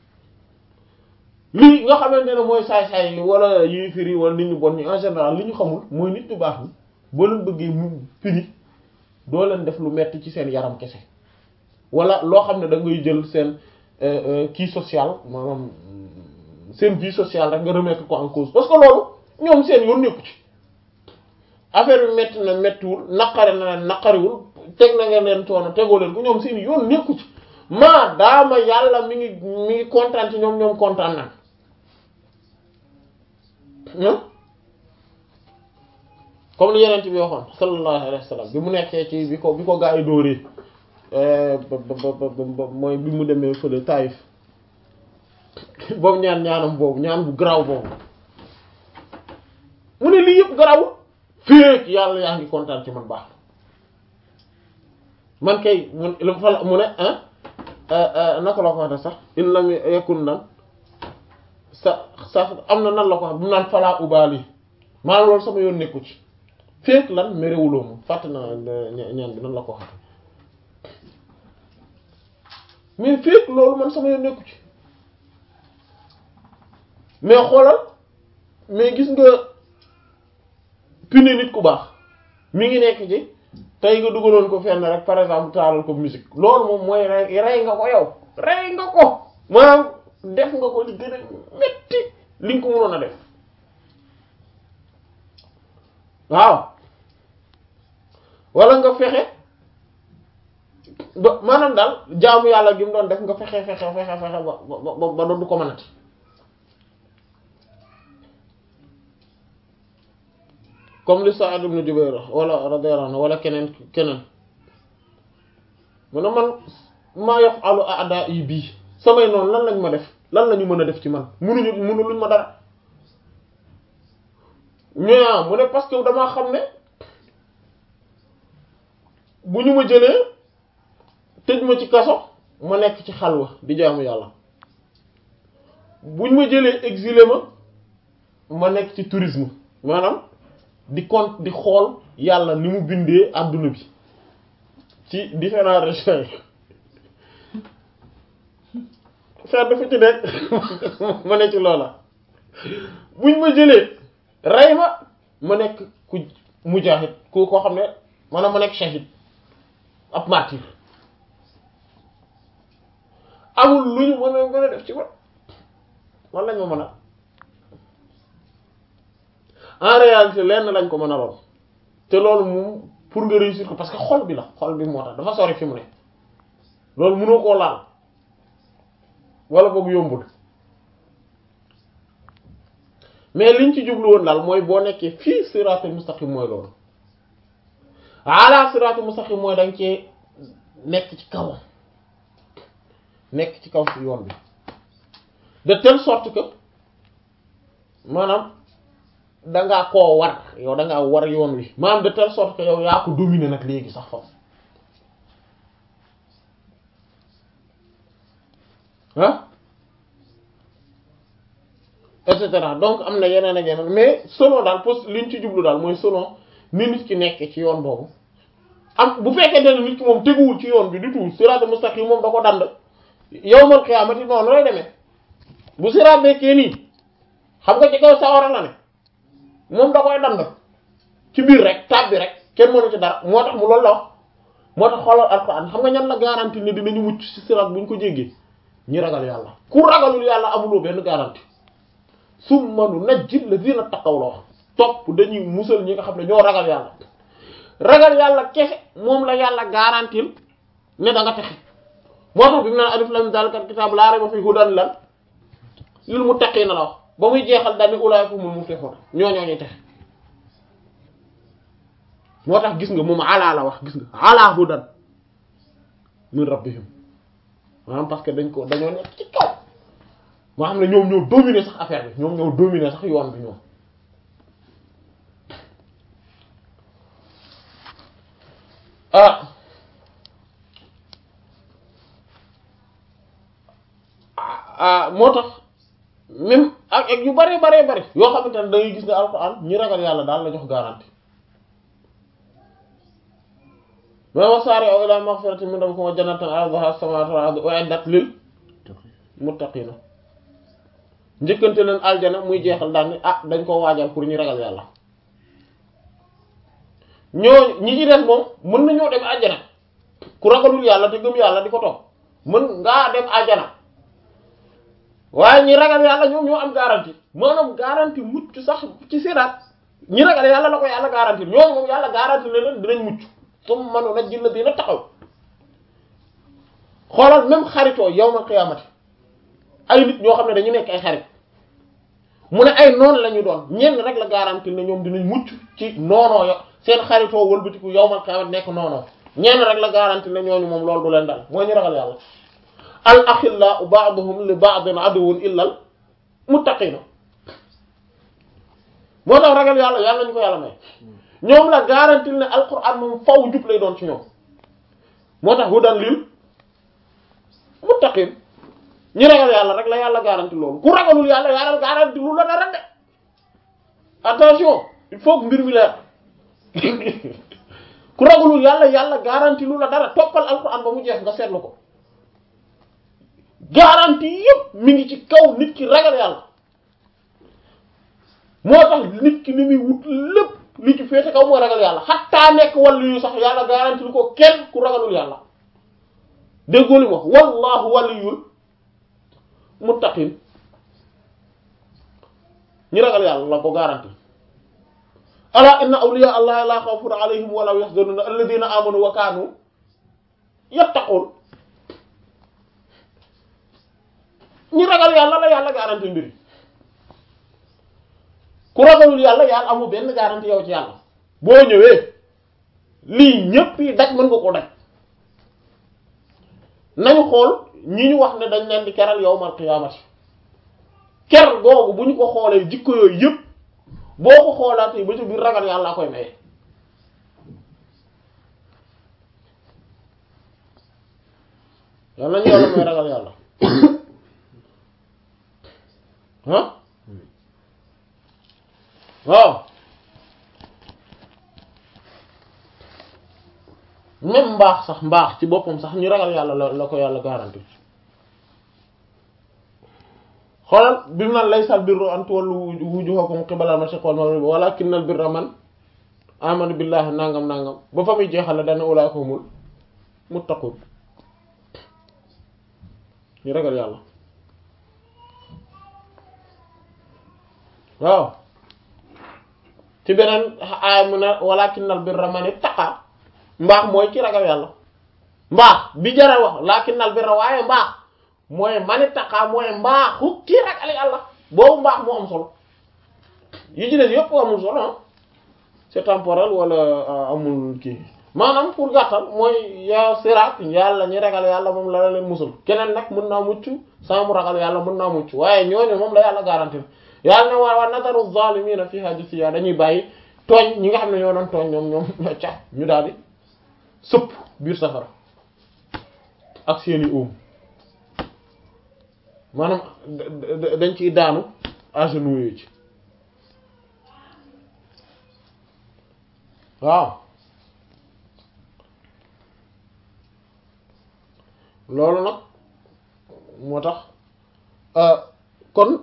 lii nga xamante ne mooy saay-saay yi wala yi firi wala nit ñu bon ñi en général li ñu xamul mooy nit ñu baax ni boo leen bëggee mu fini doo leen def lu metti ci seen yaram kese wala loo xam ne da ngay jël seen kii social maanaam seen vie sociale rek nga remettre ko en cause parce que loolu ñoom seen yoon nekku ci affaire bi metti na mettiwul naqari na leen naqariwul teg na nga leen coono tegoo leen ko ñoom seen yoon nekku ci maa daama yàlla mi ngi mi ngi kontaan ci ñoom ñoom kontaan na comme li yeneen bi waxoon sallallahu alayhi wa sallam bi mu nekkee ci bi ko bi ko gaa yi dóoree ba ba ba mooy bi mu demee fële Taïf boobu ñaan ñaanam boobu ñaan bu garaaw boobu mu ne lii yëpp garaawul féeg yàlla yaa ngi kontaan ci man baax man kay mu fa mu ne ah naka la ko waxee sax in lam yakun nan sa sa am na nan la ko wax bu mu naan falaa ubaali maanaam loolu sama yoon nekku ci féeg lan merewuloo moom fàtt na ñaan bi nan la ko waxee mais féeg loolu man sama yoon nekku ci mais xoolal mais gis nga pine nit ku baax mi ngi nekk ci tey nga dugaloon ko fenn rek par exemple taalal ko musique loolu moom mooy rey rey nga ko yow rey nga ko maanaam def nga ko li gën a metti li nga ko mënoon a def waaw wala nga fexe ba maanaam daal jaamu yàlla gi mu doon def nga fexe fexe fexe fexe ba ba ba doon du ko mënati comme li Sa'id ibn Jubayr wala radiyallahu anhu wala keneen keneen mu ne man maa yaf'alu a'da'i bii samay noonu lan lañ ma def lan la ñu mën a def ci man munuñu munu luñ ma dara ñoa mu ne parce que damaa xam ne bu ñu ma jëlee tëj ma ci kaso ma nekk ci xalwa di jaamu yàlla buñ ma jëlee exilé ma ma nekk ci tourisme maanaam di compte di xool yàlla ni mu bindee adduna bi ci différentes régions yi faire dafa ci nekk ma ne ci loola buñ ma jëlee rey ma ma nekk ku mujaahid ku koo xam ne maanaam ma nekk shahid ab martyr amul lu ñu mën a mën a def ci man man lañ ma mën a en réalité lenn lañ ko mën a lool te loolu moom pour nga réussir ko parce que xol bi la xol bi moo tax dafa sori fi mu ne loolu mënoo koo laal wala boog yombul mais liñ ci jublu woon daal mooy boo nekkee fii siraatul mustaqim mooy loolu ala siraatul mustaqim mooy danga cee nekk ci kawam nekk ci kaw si yoon bi de telle sorte que maanaam dangaa koo war yow dangaa war yoon wi maanaam de telle sorte que yow yaa ko dominer nag léegi sax foofu ah et cetera donc am na yeneen ak yeneen mais selon daal pos liñ ci jublu daal mooy selon ni nit ki nekk ci yoon boobu am bu fekkee ne nit ki moom teguwul ci yoon bi du tout siraat mustaqim moom da ko dand yawmal qiyaamati noonu lay demee bu siraat nekkee nii xam nga ci kaw sawara la ne moom da koy dand ci biir rek tab bi rek kenn mënu ci dara moo tax mu loolu la wax moo tax xoolal alquran xam nga ñan la garantie ne dinañu mucc ci siraat bu ñu ko jéggee ñi ragal yàlla ku ragalul yàlla amuloo benn garantie summa nunajjil lazina taqaw la wax topp dañuy musal ñi nga xam ne ñoo ragal yàlla ragal yàlla kese moom la yàlla garantil ne da nga texe moo tax bi mu naan alif lam zalikal kitaab laa rayba fiihi hudan lan lil muttaqiina la wax ba muy jeexal daal ni ulaa'ika humul muflihuun ñoo ñoo ñuy texe moo tax gis nga moom alaa la wax gis nga alaa hudan min rabbihim maanaam parce que dañ ko dañoo nekk ci kaw moo xam ne ñoom ñoo dominer sax affaire bi ñoom ñoo dominer sax yoon bi ñoom ah ah moo tax même ak ak yu bare bare bare yoo xamante ne da ngay gis ne alxuraan ñi ragal yàlla daal la jox garantie ma wasaari'u ilaa maghfiratin min rabbikum wa jannatin arduha as-samaawaatu wal ardu u'iddat lil muttaqiina njëkkante leen aljana muy jeexal daal ni ah dañ ko waajal pour ñu ragal yàlla ñoo ñi ci des moom mën nañoo dem aljana ku ragalul yàlla te gëm yàlla di ko toog mën ngaa dem aljana waaye ñi ragal yàlla ñoom ñoo am garantie maanaam garantie mucc sax ci siraat ñi ragal yàlla la ko yàlla garantie ñooñu moom yàlla garantie ne leen dinañ mucc summa manu na jilla dina taxaw xoolal même xaritoo yawmal qiyaamati ay nit ñoo xam ne dañu nekk ay xarit mu ne ay noonu la ñu doon ñenn rek la garantie ne ñoom dinañ mucc ci noonoo yo seen xaritoo wëlbatiku yawmal qiyaamati nekk noonoo ñenn rek la garantie ne ñooñu moom loolu du leen dal mooy ñu ragal yàlla al axillau ba'duhum li ba'din aduwwun illal muttaqiina moo tax ragal yàlla yàlla ñu ko yàlla may ñoom la garantie ne alquran moom faw jub lay doon ci ñoom moo tax hudan lil muttaqin ñi ragal yàlla rek la yàlla garantie loolu ku ragalul yàlla yàlla garantie lu la dara de attention il faut que mbir mi leer ku ragalul yàlla yàlla garantie lu la dara toppal alquran ba mu jeex nga seetlu ko garantie yépp mi ngi ci kaw nit ki ragal yàlla moo tax nit ki ni muy wut lépp li ci féete kaw mooy ragal yàlla xattaa nekk wàllu yu sax yàlla garanti lu ko kenn ku ragalul yàlla déggoo li wax wallahu waliyul muttaqin ñi ragal yàlla la ko garanti ala inna awliya allahi la xawfun alayhim wala yahzanun alladhina amanu wa kanu yattaqun ñi ragal yàlla la yàlla garanti mbiri ku ragalul yàlla yàlla amul benn garantie yow ci yàlla boo ñëwee lii ñépp yi daj mën nga ko daj nañu xool ñi ñu wax ne dañ leen di keral yawmal qiyaamati ker googu bu ñu ko xoolee jikko yooyu yëpp boo ko xoolaatee ba ci biir ragal yàlla koy maye yàlla ñu yàlla mooy ragal yàlla ah waaw même mbaax sax mbaax ci boppam sax ñu ragal yàlla la la ko yàlla garanti xoolal bi mu naan laysal birru an tuwallu wujuhakum qibala al-mashriq wal maghrib walakinnal birra man amana billahi nangam nangam ba fa muy jeexale dana ulaa'ika humul muttaqun ñu ragal yàlla waaw ci beneen aaya mu ne walakinnal birra man ittaqa mbaax mooy ci ragal yàlla mbaax bi jara wax lakinnal birra waaye mbaax mooy mani taqaa mooy mbaaxu kii ragal yàlla boobu mbaax moo am solo yi ci des yëpp amul solo ah c'est temporel wala amul kii maanaam pour gàttal mooy yaa siraat yàlla ñi ragal yàlla moom la la leen musul keneen nag mën naa mucc saa mu ragal yàlla mën naa mucc waaye ñooñu moom la yàlla garanti yàlla ne waa waa nadaru zaalimiina fiihaa jasiya dañuy bàyyi tooñ ñi nga xam ne ñoo doon tooñ ñoom ñoom ca ñu daal di sëpp biir safara ak seeni óom maanaam dañ ciy daanu agenouillé ci waaw loolu nag moo tax kon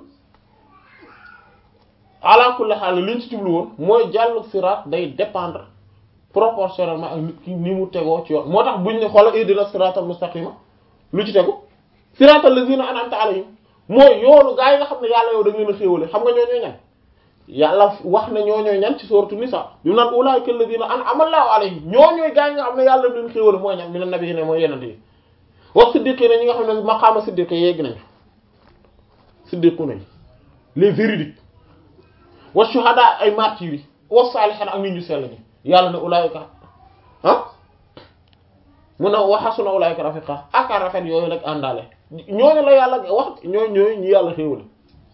ala kulli xaal li ñu ci jublu woon mooy jàllu siraat day dépendre proportionnellement ak nit ki ni mu tegoo ci yoon moo tax buñ ne xoola ihdina siraatal mustaqima lu ci tegu siraatal lazina an'amta alayhim mooy yoonu gaa yi nga xam ne yàlla yow da ngeen a xéewale xam nga ñoo ñooy ñan yàlla wax na ñoo ñooy ñan ci sooratu nisa bi mu naan ulaa'ika alladhina an'ama Allahu alayhim ñoo ñooy gaa yi nga xam ne yàlla da leen xéewale mooy ñan mina nabiyyiina mooy yenente yi wax siddiqiina ñi nga xam ne maqaama siddiqi yegg nañ siddiqu nañ les véridiques wa shuhada ay martyrs yi wa saalihiin ak nit ñu sell ñi yàlla ne ulaa'ika ah mun na wa hasuna ulaa'ika rafiqa ak rafet yooyu nag àndaale ñooñu la yàlla wax ñooñu ñooñu ñu yàlla xéewale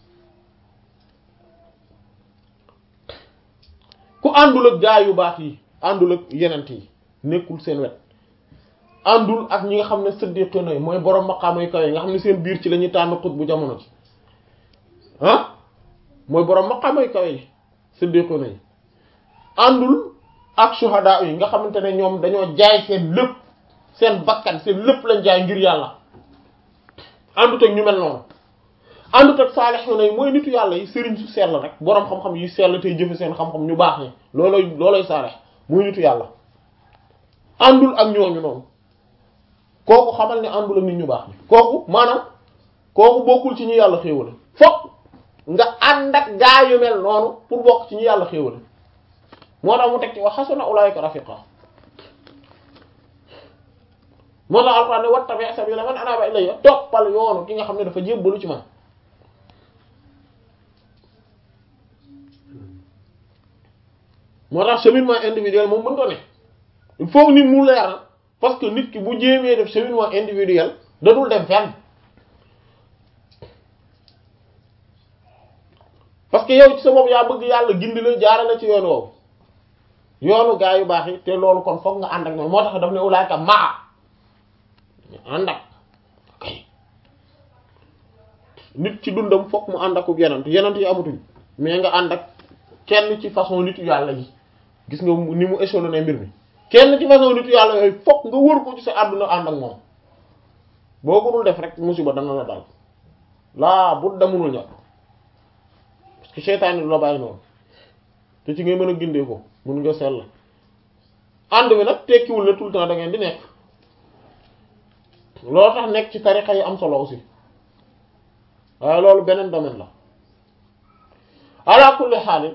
ku àndul ak gaa yu baax yi àndul ak yenent yi nekkul seen wet àndul ak ñi nga xam ne siddiquna yi mooy borom maqaama yu kaw yi nga xam ne seen biir ci la ñuy tànn xut bu jamono ci ah mooy borom maqaama yu kaw yi siddiquna yi àndul ak shuhada yi nga xamante ne ñoom dañoo jaay seen lépp seen bakkan seen lépp lañ jaay ngir yàlla àndut ak ñu mel noonu àndut ak saalixuuna yi mooy nitu yàlla yi sëriñ su sell rek boroom xam-xam yi sell tey jëfe seen xam-xam ñu baax ñi looloy looloy saalix mooy nitu yàlla àndul ak ñooñu noonu kooku xamal ne àndul ak nit ñu baax ñi kooku maanaam kooku bokkul ci ñu yàlla xéewale fokk nga ànd ak gaa yu mel noonu pour bokk ci ñu yàlla xéewale moo tax mu teg ci wax xasuna ulaayika rafiqa moo tax alxuraan ne wattabi' sabila man anaba ilayya toppal yoonu ki nga xam ne dafa jébbalu ci man moo tax cheminement individuel moom mën ko ne il faut nit mu leer na parce que nit ki bu jéemee def cheminement individuel da dul dem fenn parce que yow ci sa bopp yaa bëgg yàlla gindi la jaarale ci yoon woowu yoonu gaa yu baax yi te loolu kon foog nga ànd ak ñoom moo tax daf ne ulaayka maa ànd ak kay nit ci dundam fokk mu ànd akub yenant yenant yi amatuñ mais nga ànd ak kenn ci façon nitu yàlla yi gis nga ni mu échelonné mbir mi kenn ci façon nitu yàlla yooyu fokk nga wër ko ci sa àdduna ànd ak moom boo ko dul def rek musiba dana la dal laa bu damunul ñàkk parce que seytaane du la bàyyi noonu te ci ngay mën a gindee ko mun nga sell ànd bi nag tekkiwul ne tout le temps da ngeen di nekk loolu tax nekk ci tarixa yi am solo aussi waaye loolu beneen domaine la ala kulli xaalin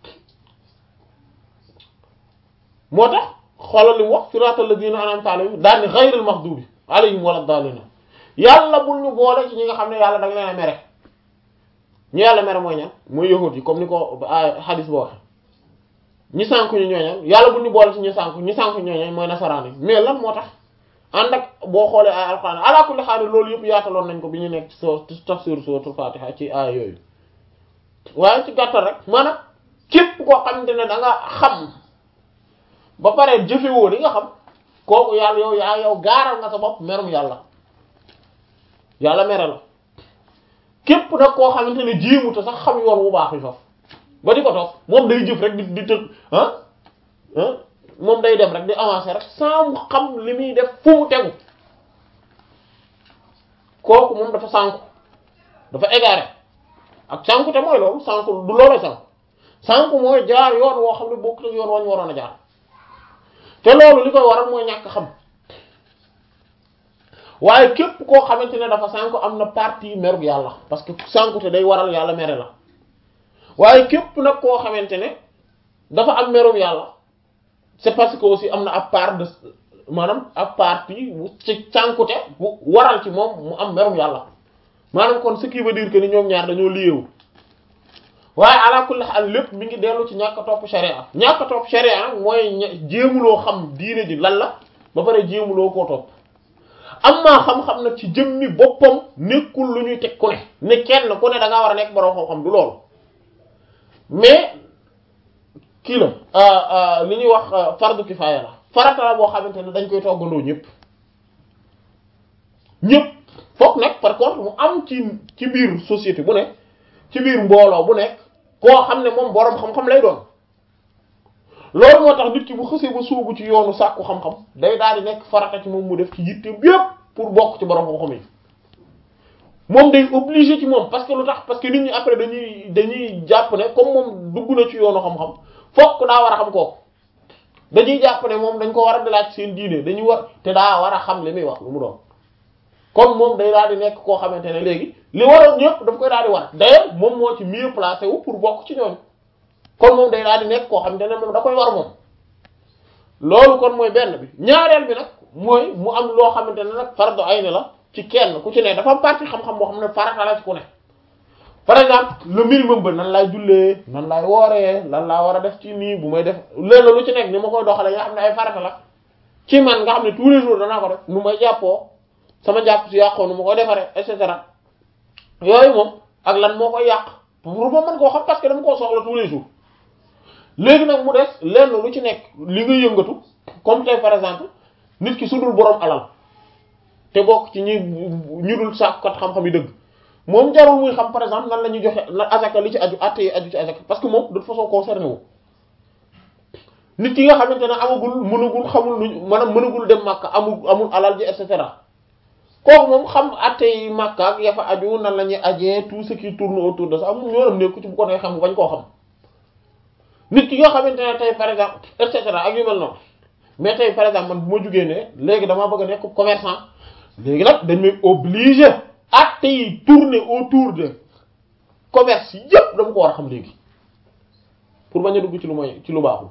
moo tax xoolal li mu wax siraatal lazina an'amta alayhim daal ni ghayril maghdubi alayhim wala daalliin yàlla bul ñu boole ci ñi nga xam ne yàlla da nga leen a mere ñu yàlla mere mooy ñan mooy yahut yi comme ni ko hadis boo waxe ñi sànku ñu ñooñan yàlla bu ñu boole ci ñi sànku ñi sànku ñooñan mooy nasaraan yi mais lan moo tax ànd ak boo xoolee ay alxuraan ala kulli xaal loolu yëpp yaataloon nañ ko bi ñu nekk ci soo tafsir suratul fatiha ci aaya yooyu waaye ci gàttal rek maanaam képp koo xamante ne da nga xam ba pare jëfewoo li nga xam kooku yàlla yow yaa yow gaaral nga sa bopp merum yàlla yàlla mere la képp nag koo xamante ne jéemu te sax xam yoon wu baax yi foofu ba di ko toog moom day jëf rek di di tëg ah ah moom day dem rek di avancer rek sans mu xam li muy def fu mu tegu kooku moom dafa sànku dafa égaré ak sànku te mooy loolu sànku du looloo sànku sànku mooy jaar yoon woo xam ne bokk na yoon wañ waroon a jaar te loolu li koy waral mooy ñàkk xam waaye képp koo xamante ne dafa sànku am na partie merug yàlla parce que sànku te day waral yàlla mere la waaye képp nag koo xamante ne dafa am merum yàlla c'est parce que aussi am na ab part de maanaam ab partie bu ci cànkute bu waral ci moom mu am merum yàlla maanaam kon ce qui veut dire que ni ñoom ñaar dañoo liyeewu waaye ala kulli haal lépp mi ngi dellu ci ñàkk a topp sharia ñàkk a topp sharia nag mooy jéemuloo xam diine ji lan la ba pare jéemuloo koo topp am maa xam-xam nag ci jëmmi boppam nekkul lu ñuy teg ku ne ne kenn ku ne da ngaa war a nekk borom xam-xam du loolu mais kii la li ñuy wax fardu kifaaya la farata la boo xamante ne dañ koy toggandoo ñëpp ñëpp foog nag par contre mu am ci ci biir société bu nekk ci biir mbooloo bu nekk koo xam ne moom boroom xam-xam lay doon loolu moo tax nit ki bu xësee ba sóobu ci yoonu sàkku xam-xam day daal di nekk farata ci moom mu def ci yitte yépp pour bokk ci boroom xam-xam yi moom day obligé ci moom parce que lu tax parce que nit ñi après dañuy dañuy jàpp ne comme moom dugg na ci yoonu xam-xam fokk daa war a xam kooku dañuy jàpp ne moom dañ ko war a dalaaj seen diine dañuy war te daa war a xam li muy wax lu mu doon comme moom day daal di nekk koo xamante ne léegi li waroon ñëpp daf koy daal di war d'ailleurs moom moo ci mieux placé wu pour bokk ci ñooñu kon moom day daal di nekk koo xamante ne moom da koy war moom loolu kon mooy benn bi ñaareel bi nag mooy mu am loo xamante ne nag fardu ayni la ci kenn ku ci ne dafa am partie xam-xam boo xam ne farata la ci ku ne par exemple le minimum ba nan laay jullee nan laay wooree lan laa war a def ci nii bu may def léeg lu ci nekk ni ma koy doxalee nga xam ne ay farata la ci man nga xam ne tous les jours danaa ko def nu may jàppoo sama jàpp si yàqoo nu ma koy defaree et cetera yooyu moom ak lan moo koy yàq pour ma mën koo xam parce que dama koo soxla tous les jours léegi nag mu des lenn lu ci nekk li nga yëngatu comme tey par exemple nit ki su dul boroom alal te bokk ci ñi ñu dul sàkkat xam-xam yi dëgg moom jarul muy xam par exemple nan la ñuy joxe na azaka li ci aju atte yi aju ci azaka parce que moom de toute façon concerné wu nit ki nga xamante ne amagul mënagul xamul lu maanaam mënagul dem Makka amul amul alal ji et cetera kooku moom xam atte yi Makka ak ya fa aju nan la ñuy ajee tout ce qui tourne autour de ça amul ñoonam nekku ci bu ko nee xam bañ koo xam nit ki nga xamante ne tey par exemple et cetera ak yu mel noonu mais tey par exemple man bu ma jugee ne léegi damaa bëgg a nekk commerçant léegi nag dañ may obligé acte yi tourner autour de commerce yépp dama ko war a xam léegi pour bañ a dugg ci lu mooy ci lu baaxul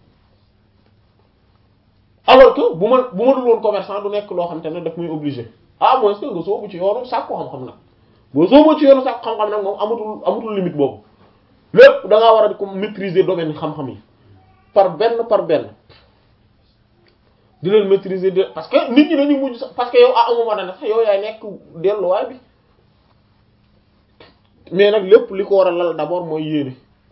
alors que bu ma bu ma dul woon commerçant du nekk loo xam te ne daf muy obligé ah moins que nga soobu ci yoonu sàkku xam-xam nag boo soobu ci yoonu sàkku xam-xam nag moom amatul amatul limite boobu lépp da ngaa war a di ko maîtriser domaine xam-xam yi par benn par benn di leen maîtriser de parce que nit ñi dañuy mujj sax parce que yow ah amuma dana sax yow yaay nekk delluwaay bi mais nag lépp li ko war a lal d'abord mooy yéene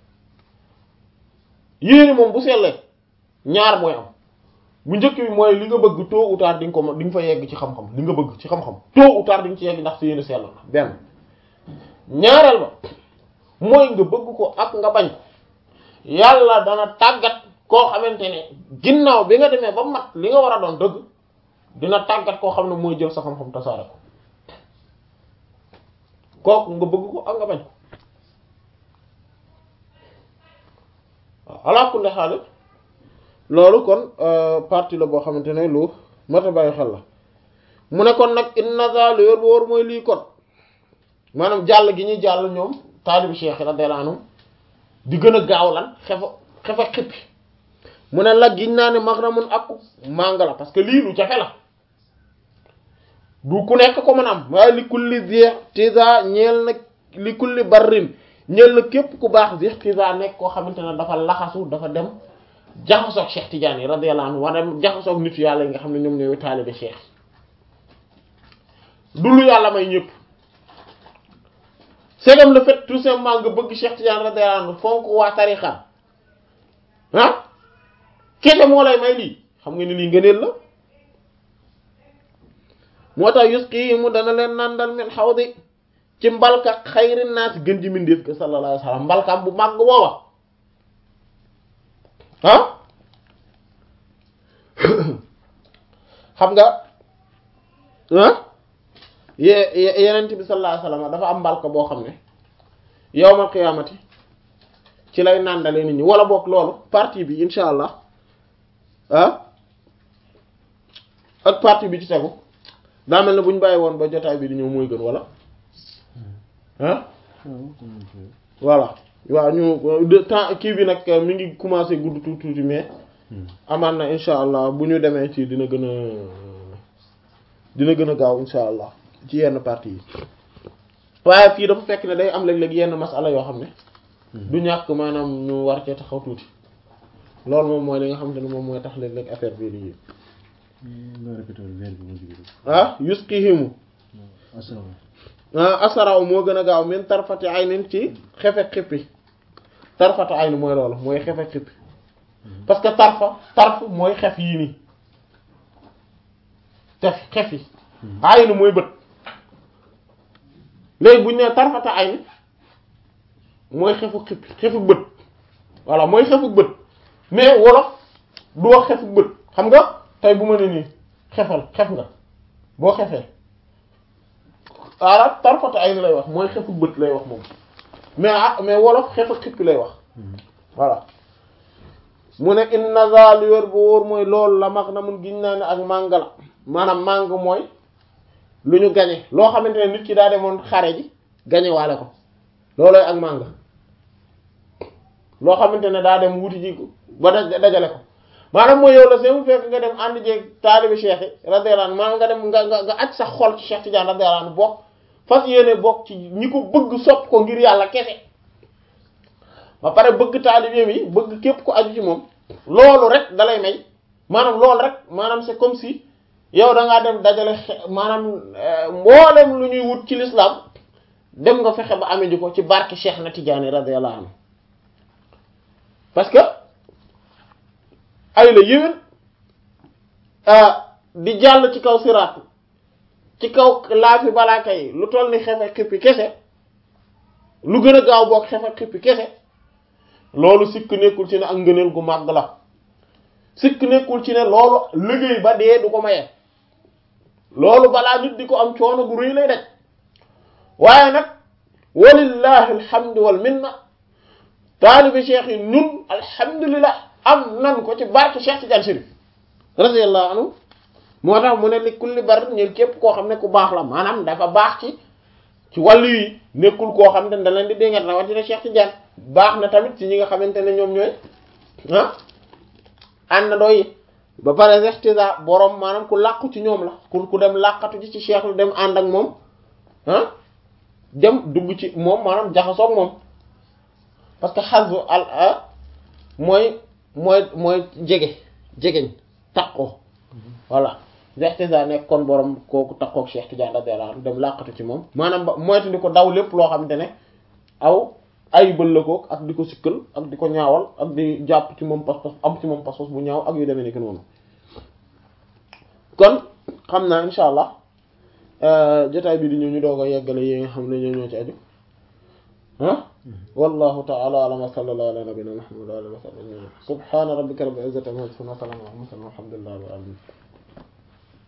yéene moom bu sellee ñaar mooy am bu njëkk bi mooy li nga bëgg tôt ou tard di nga ko di nga fa yegg ci xam-xam li nga bëgg ci xam-xam tôt ou tard di nga ci yegg ndax sa yéene sell na benn ñaareel ba mooy nga bëgg ko ak nga bañ ko yàlla dana tàggat koo xamante ne ginnaaw bi nga demee ba mat li nga war a doon dëgg dina tàggat koo xam ne mooy jël sa xam-xam tasaare ko kooku nga bëgg ko ak nga bañ ko waaw ala kulli xaal loolu kon partie la boo xamante ne lu mat a bàyyi xel la mu ne kon nag inna za lu yor ba war mooy lii kon maanaam jàll gi ñuy jàll ñoom taalibi cheikh radiyallahu anhu di gën a gaaw lan xefa xefa xippi mu ne la giñ naa ne maxnamun ak mànga la parce que lii lu jafe la du ku nekk ko mën am waaye li kulli zi tiza ñeel nag li kulli barrin ñel la képp ku baax zixtisa nekk koo xamante ne dafa laxasu dafa dem jaxasoog Cheikh Tidiane yi radiyallahu anhu wala jaxasoog nitu yàlla yi nga xam ne ñoom ñooy taalibe Cheikh du lu yàlla may ñëpp c'est comme le fait tout simplement nga bëgg Cheikh Tidiane radiyallahu anhu fonk waa tarixa ah kese moo lay may lii xam nga ni lii ngëneel la moo tax yusqi mu dana leen nandal min xawdi ci mbalka xayri naas gën ji mindeef ko sallallahu alayhi wa sallam mbalkam bu màgg booba ah xam nga ah ye yenent bi sallallahu alayhi wa sallam dafa am mbalka boo xam ne yawmal qiyaamati ci lay nàndale nit ñi wala boog loolu partie bi insha allah ah ak partie bi ci tegu daa mel ne bu ñu bàyyi woon ba jotaay bi di ñëw mooy gën wala ah voilà waaw ñu de temps kii bi nag mi ngi commencé gudd tuuti tuuti mais amaan na insha allah bu ñu demee ci dina gën a dina gën a gaaw insha allah ci yenn partie yi waaye fii dafa fekk ne day am léeg-léeg yenn masala yoo xam ne du ñàkk maanaam ñu war cee taxaw tuuti loolu moom mooy li nga xamante ne moom mooy tax léeg-léeg affaire bi di ah yusqihimu ah asaraw moo gën a gaaw min tarfati aynin ci xefek xippi tarfata ayn mooy loolu mooy xefek xippi parce que tarfa tarf mooy xef yii nii tef xef yi ayn mooy bët léegi bu ñu nee tarfata ayn mooy xefu xippi xefu bët voilà mooy xefu bët mais wolof du wax xefu bët xam nga tey bu ma ne nii xefal xef nga boo xefee arab tarfata ay lay wax mooy xefu bët lay wax moom mais ah mais wolof xefu xippi lay wax voilà mu ne inna zal wér bu wóor mooy loolu la mag na mun giñ naa ne ak màng la maanaam màng mooy lu ñu gañe loo xamante ne nit ki daa demoon xare ji gañe waale ko loolooy ak màng loo xamante ne daa dem wuti ji ko ba dajale ko maanaam mooy yow la see mu fekk nga dem ànd jeeg taalibi cheikh yi radiyallahu anhu maanaam nga dem nga nga nga aj sa xol ci Cheikh Tidiane radiyallahu anhu bokk fas yéene bokk ci ñi ko bëgg sopp ko ngir yàlla kese ba pare bëgg taalibeem yi bëgg képp ko aju ci moom loolu rek dalay may maanaam loolu rek maanaam c'est comme si yow da ngaa dem dajale maanaam mboolem lu ñuy wut ci l'islam dem nga fexe ba amee ji ko ci barke Cheikh na Tidiane radiyallahu anhu parce que ay la yéwén di jàll ci kaw siraat ci kaw laafi balaa kay lu toll ni xefe xippi kese lu gën a gaaw boog xefe xippi kese loolu sikk nekkul ci ne ak ngëneel gu màgg la sikk nekkul ci ne loolu liggéey ba dee du ko maye loolu balaa nit di ko am coono gu rëy lay daj waaye nag walillahi alhamdu wal minna taalibi cheikh yi ñun alhamdulillah am nan ko ci barke Cheikh Tidiane Chérif radiyallahu anhu moo tax mu ne li kulli bar ñeen képp koo xam ne ku baax la maanaam dafa baax ci ci wàllu yi nekkul koo xam ne da leen di déngat rawatina Cheikh Tidiane baax na tamit ci ñi nga xamante ne ñoom ñooy ah ànd na doy ba pare Cheikh Tidiane borom maanaam ku làqu ci ñoom la ku ku dem làqatu ci ci Cheikh lu dem ànd ak moom ah dem dugg ci moom maanaam jaxasoog moom parce que xasu al mooy mooy mooy jege jegeñ takkoo voilà Cheikh nekk kon borom kooku takkook Cheikh Tidiane radiyallahu anhu dem làqatu ci moom maanaam ba moytu di ko daw lépp loo xamante ne aw ay bëllëgoog ak di ko sikkal ak di ko ñaawal ak di jàpp ci moom pas-pas am ci moom pas-pas bu ñaaw ak yu demee nekk noonu kon xam naa insha allah jotaay bi di ñëw ñu doog a yeggale yi nga xam ne ñoo ñoo ci aju ah wallahu ta'ala a'lam wa sallallahu ala nabiyyina muhammad wa ala alihi wa sahbihi subhana rabbika rabbil izzati amma yasifun wa salamun ala al mursalin walhamdulillahi rabbil alamin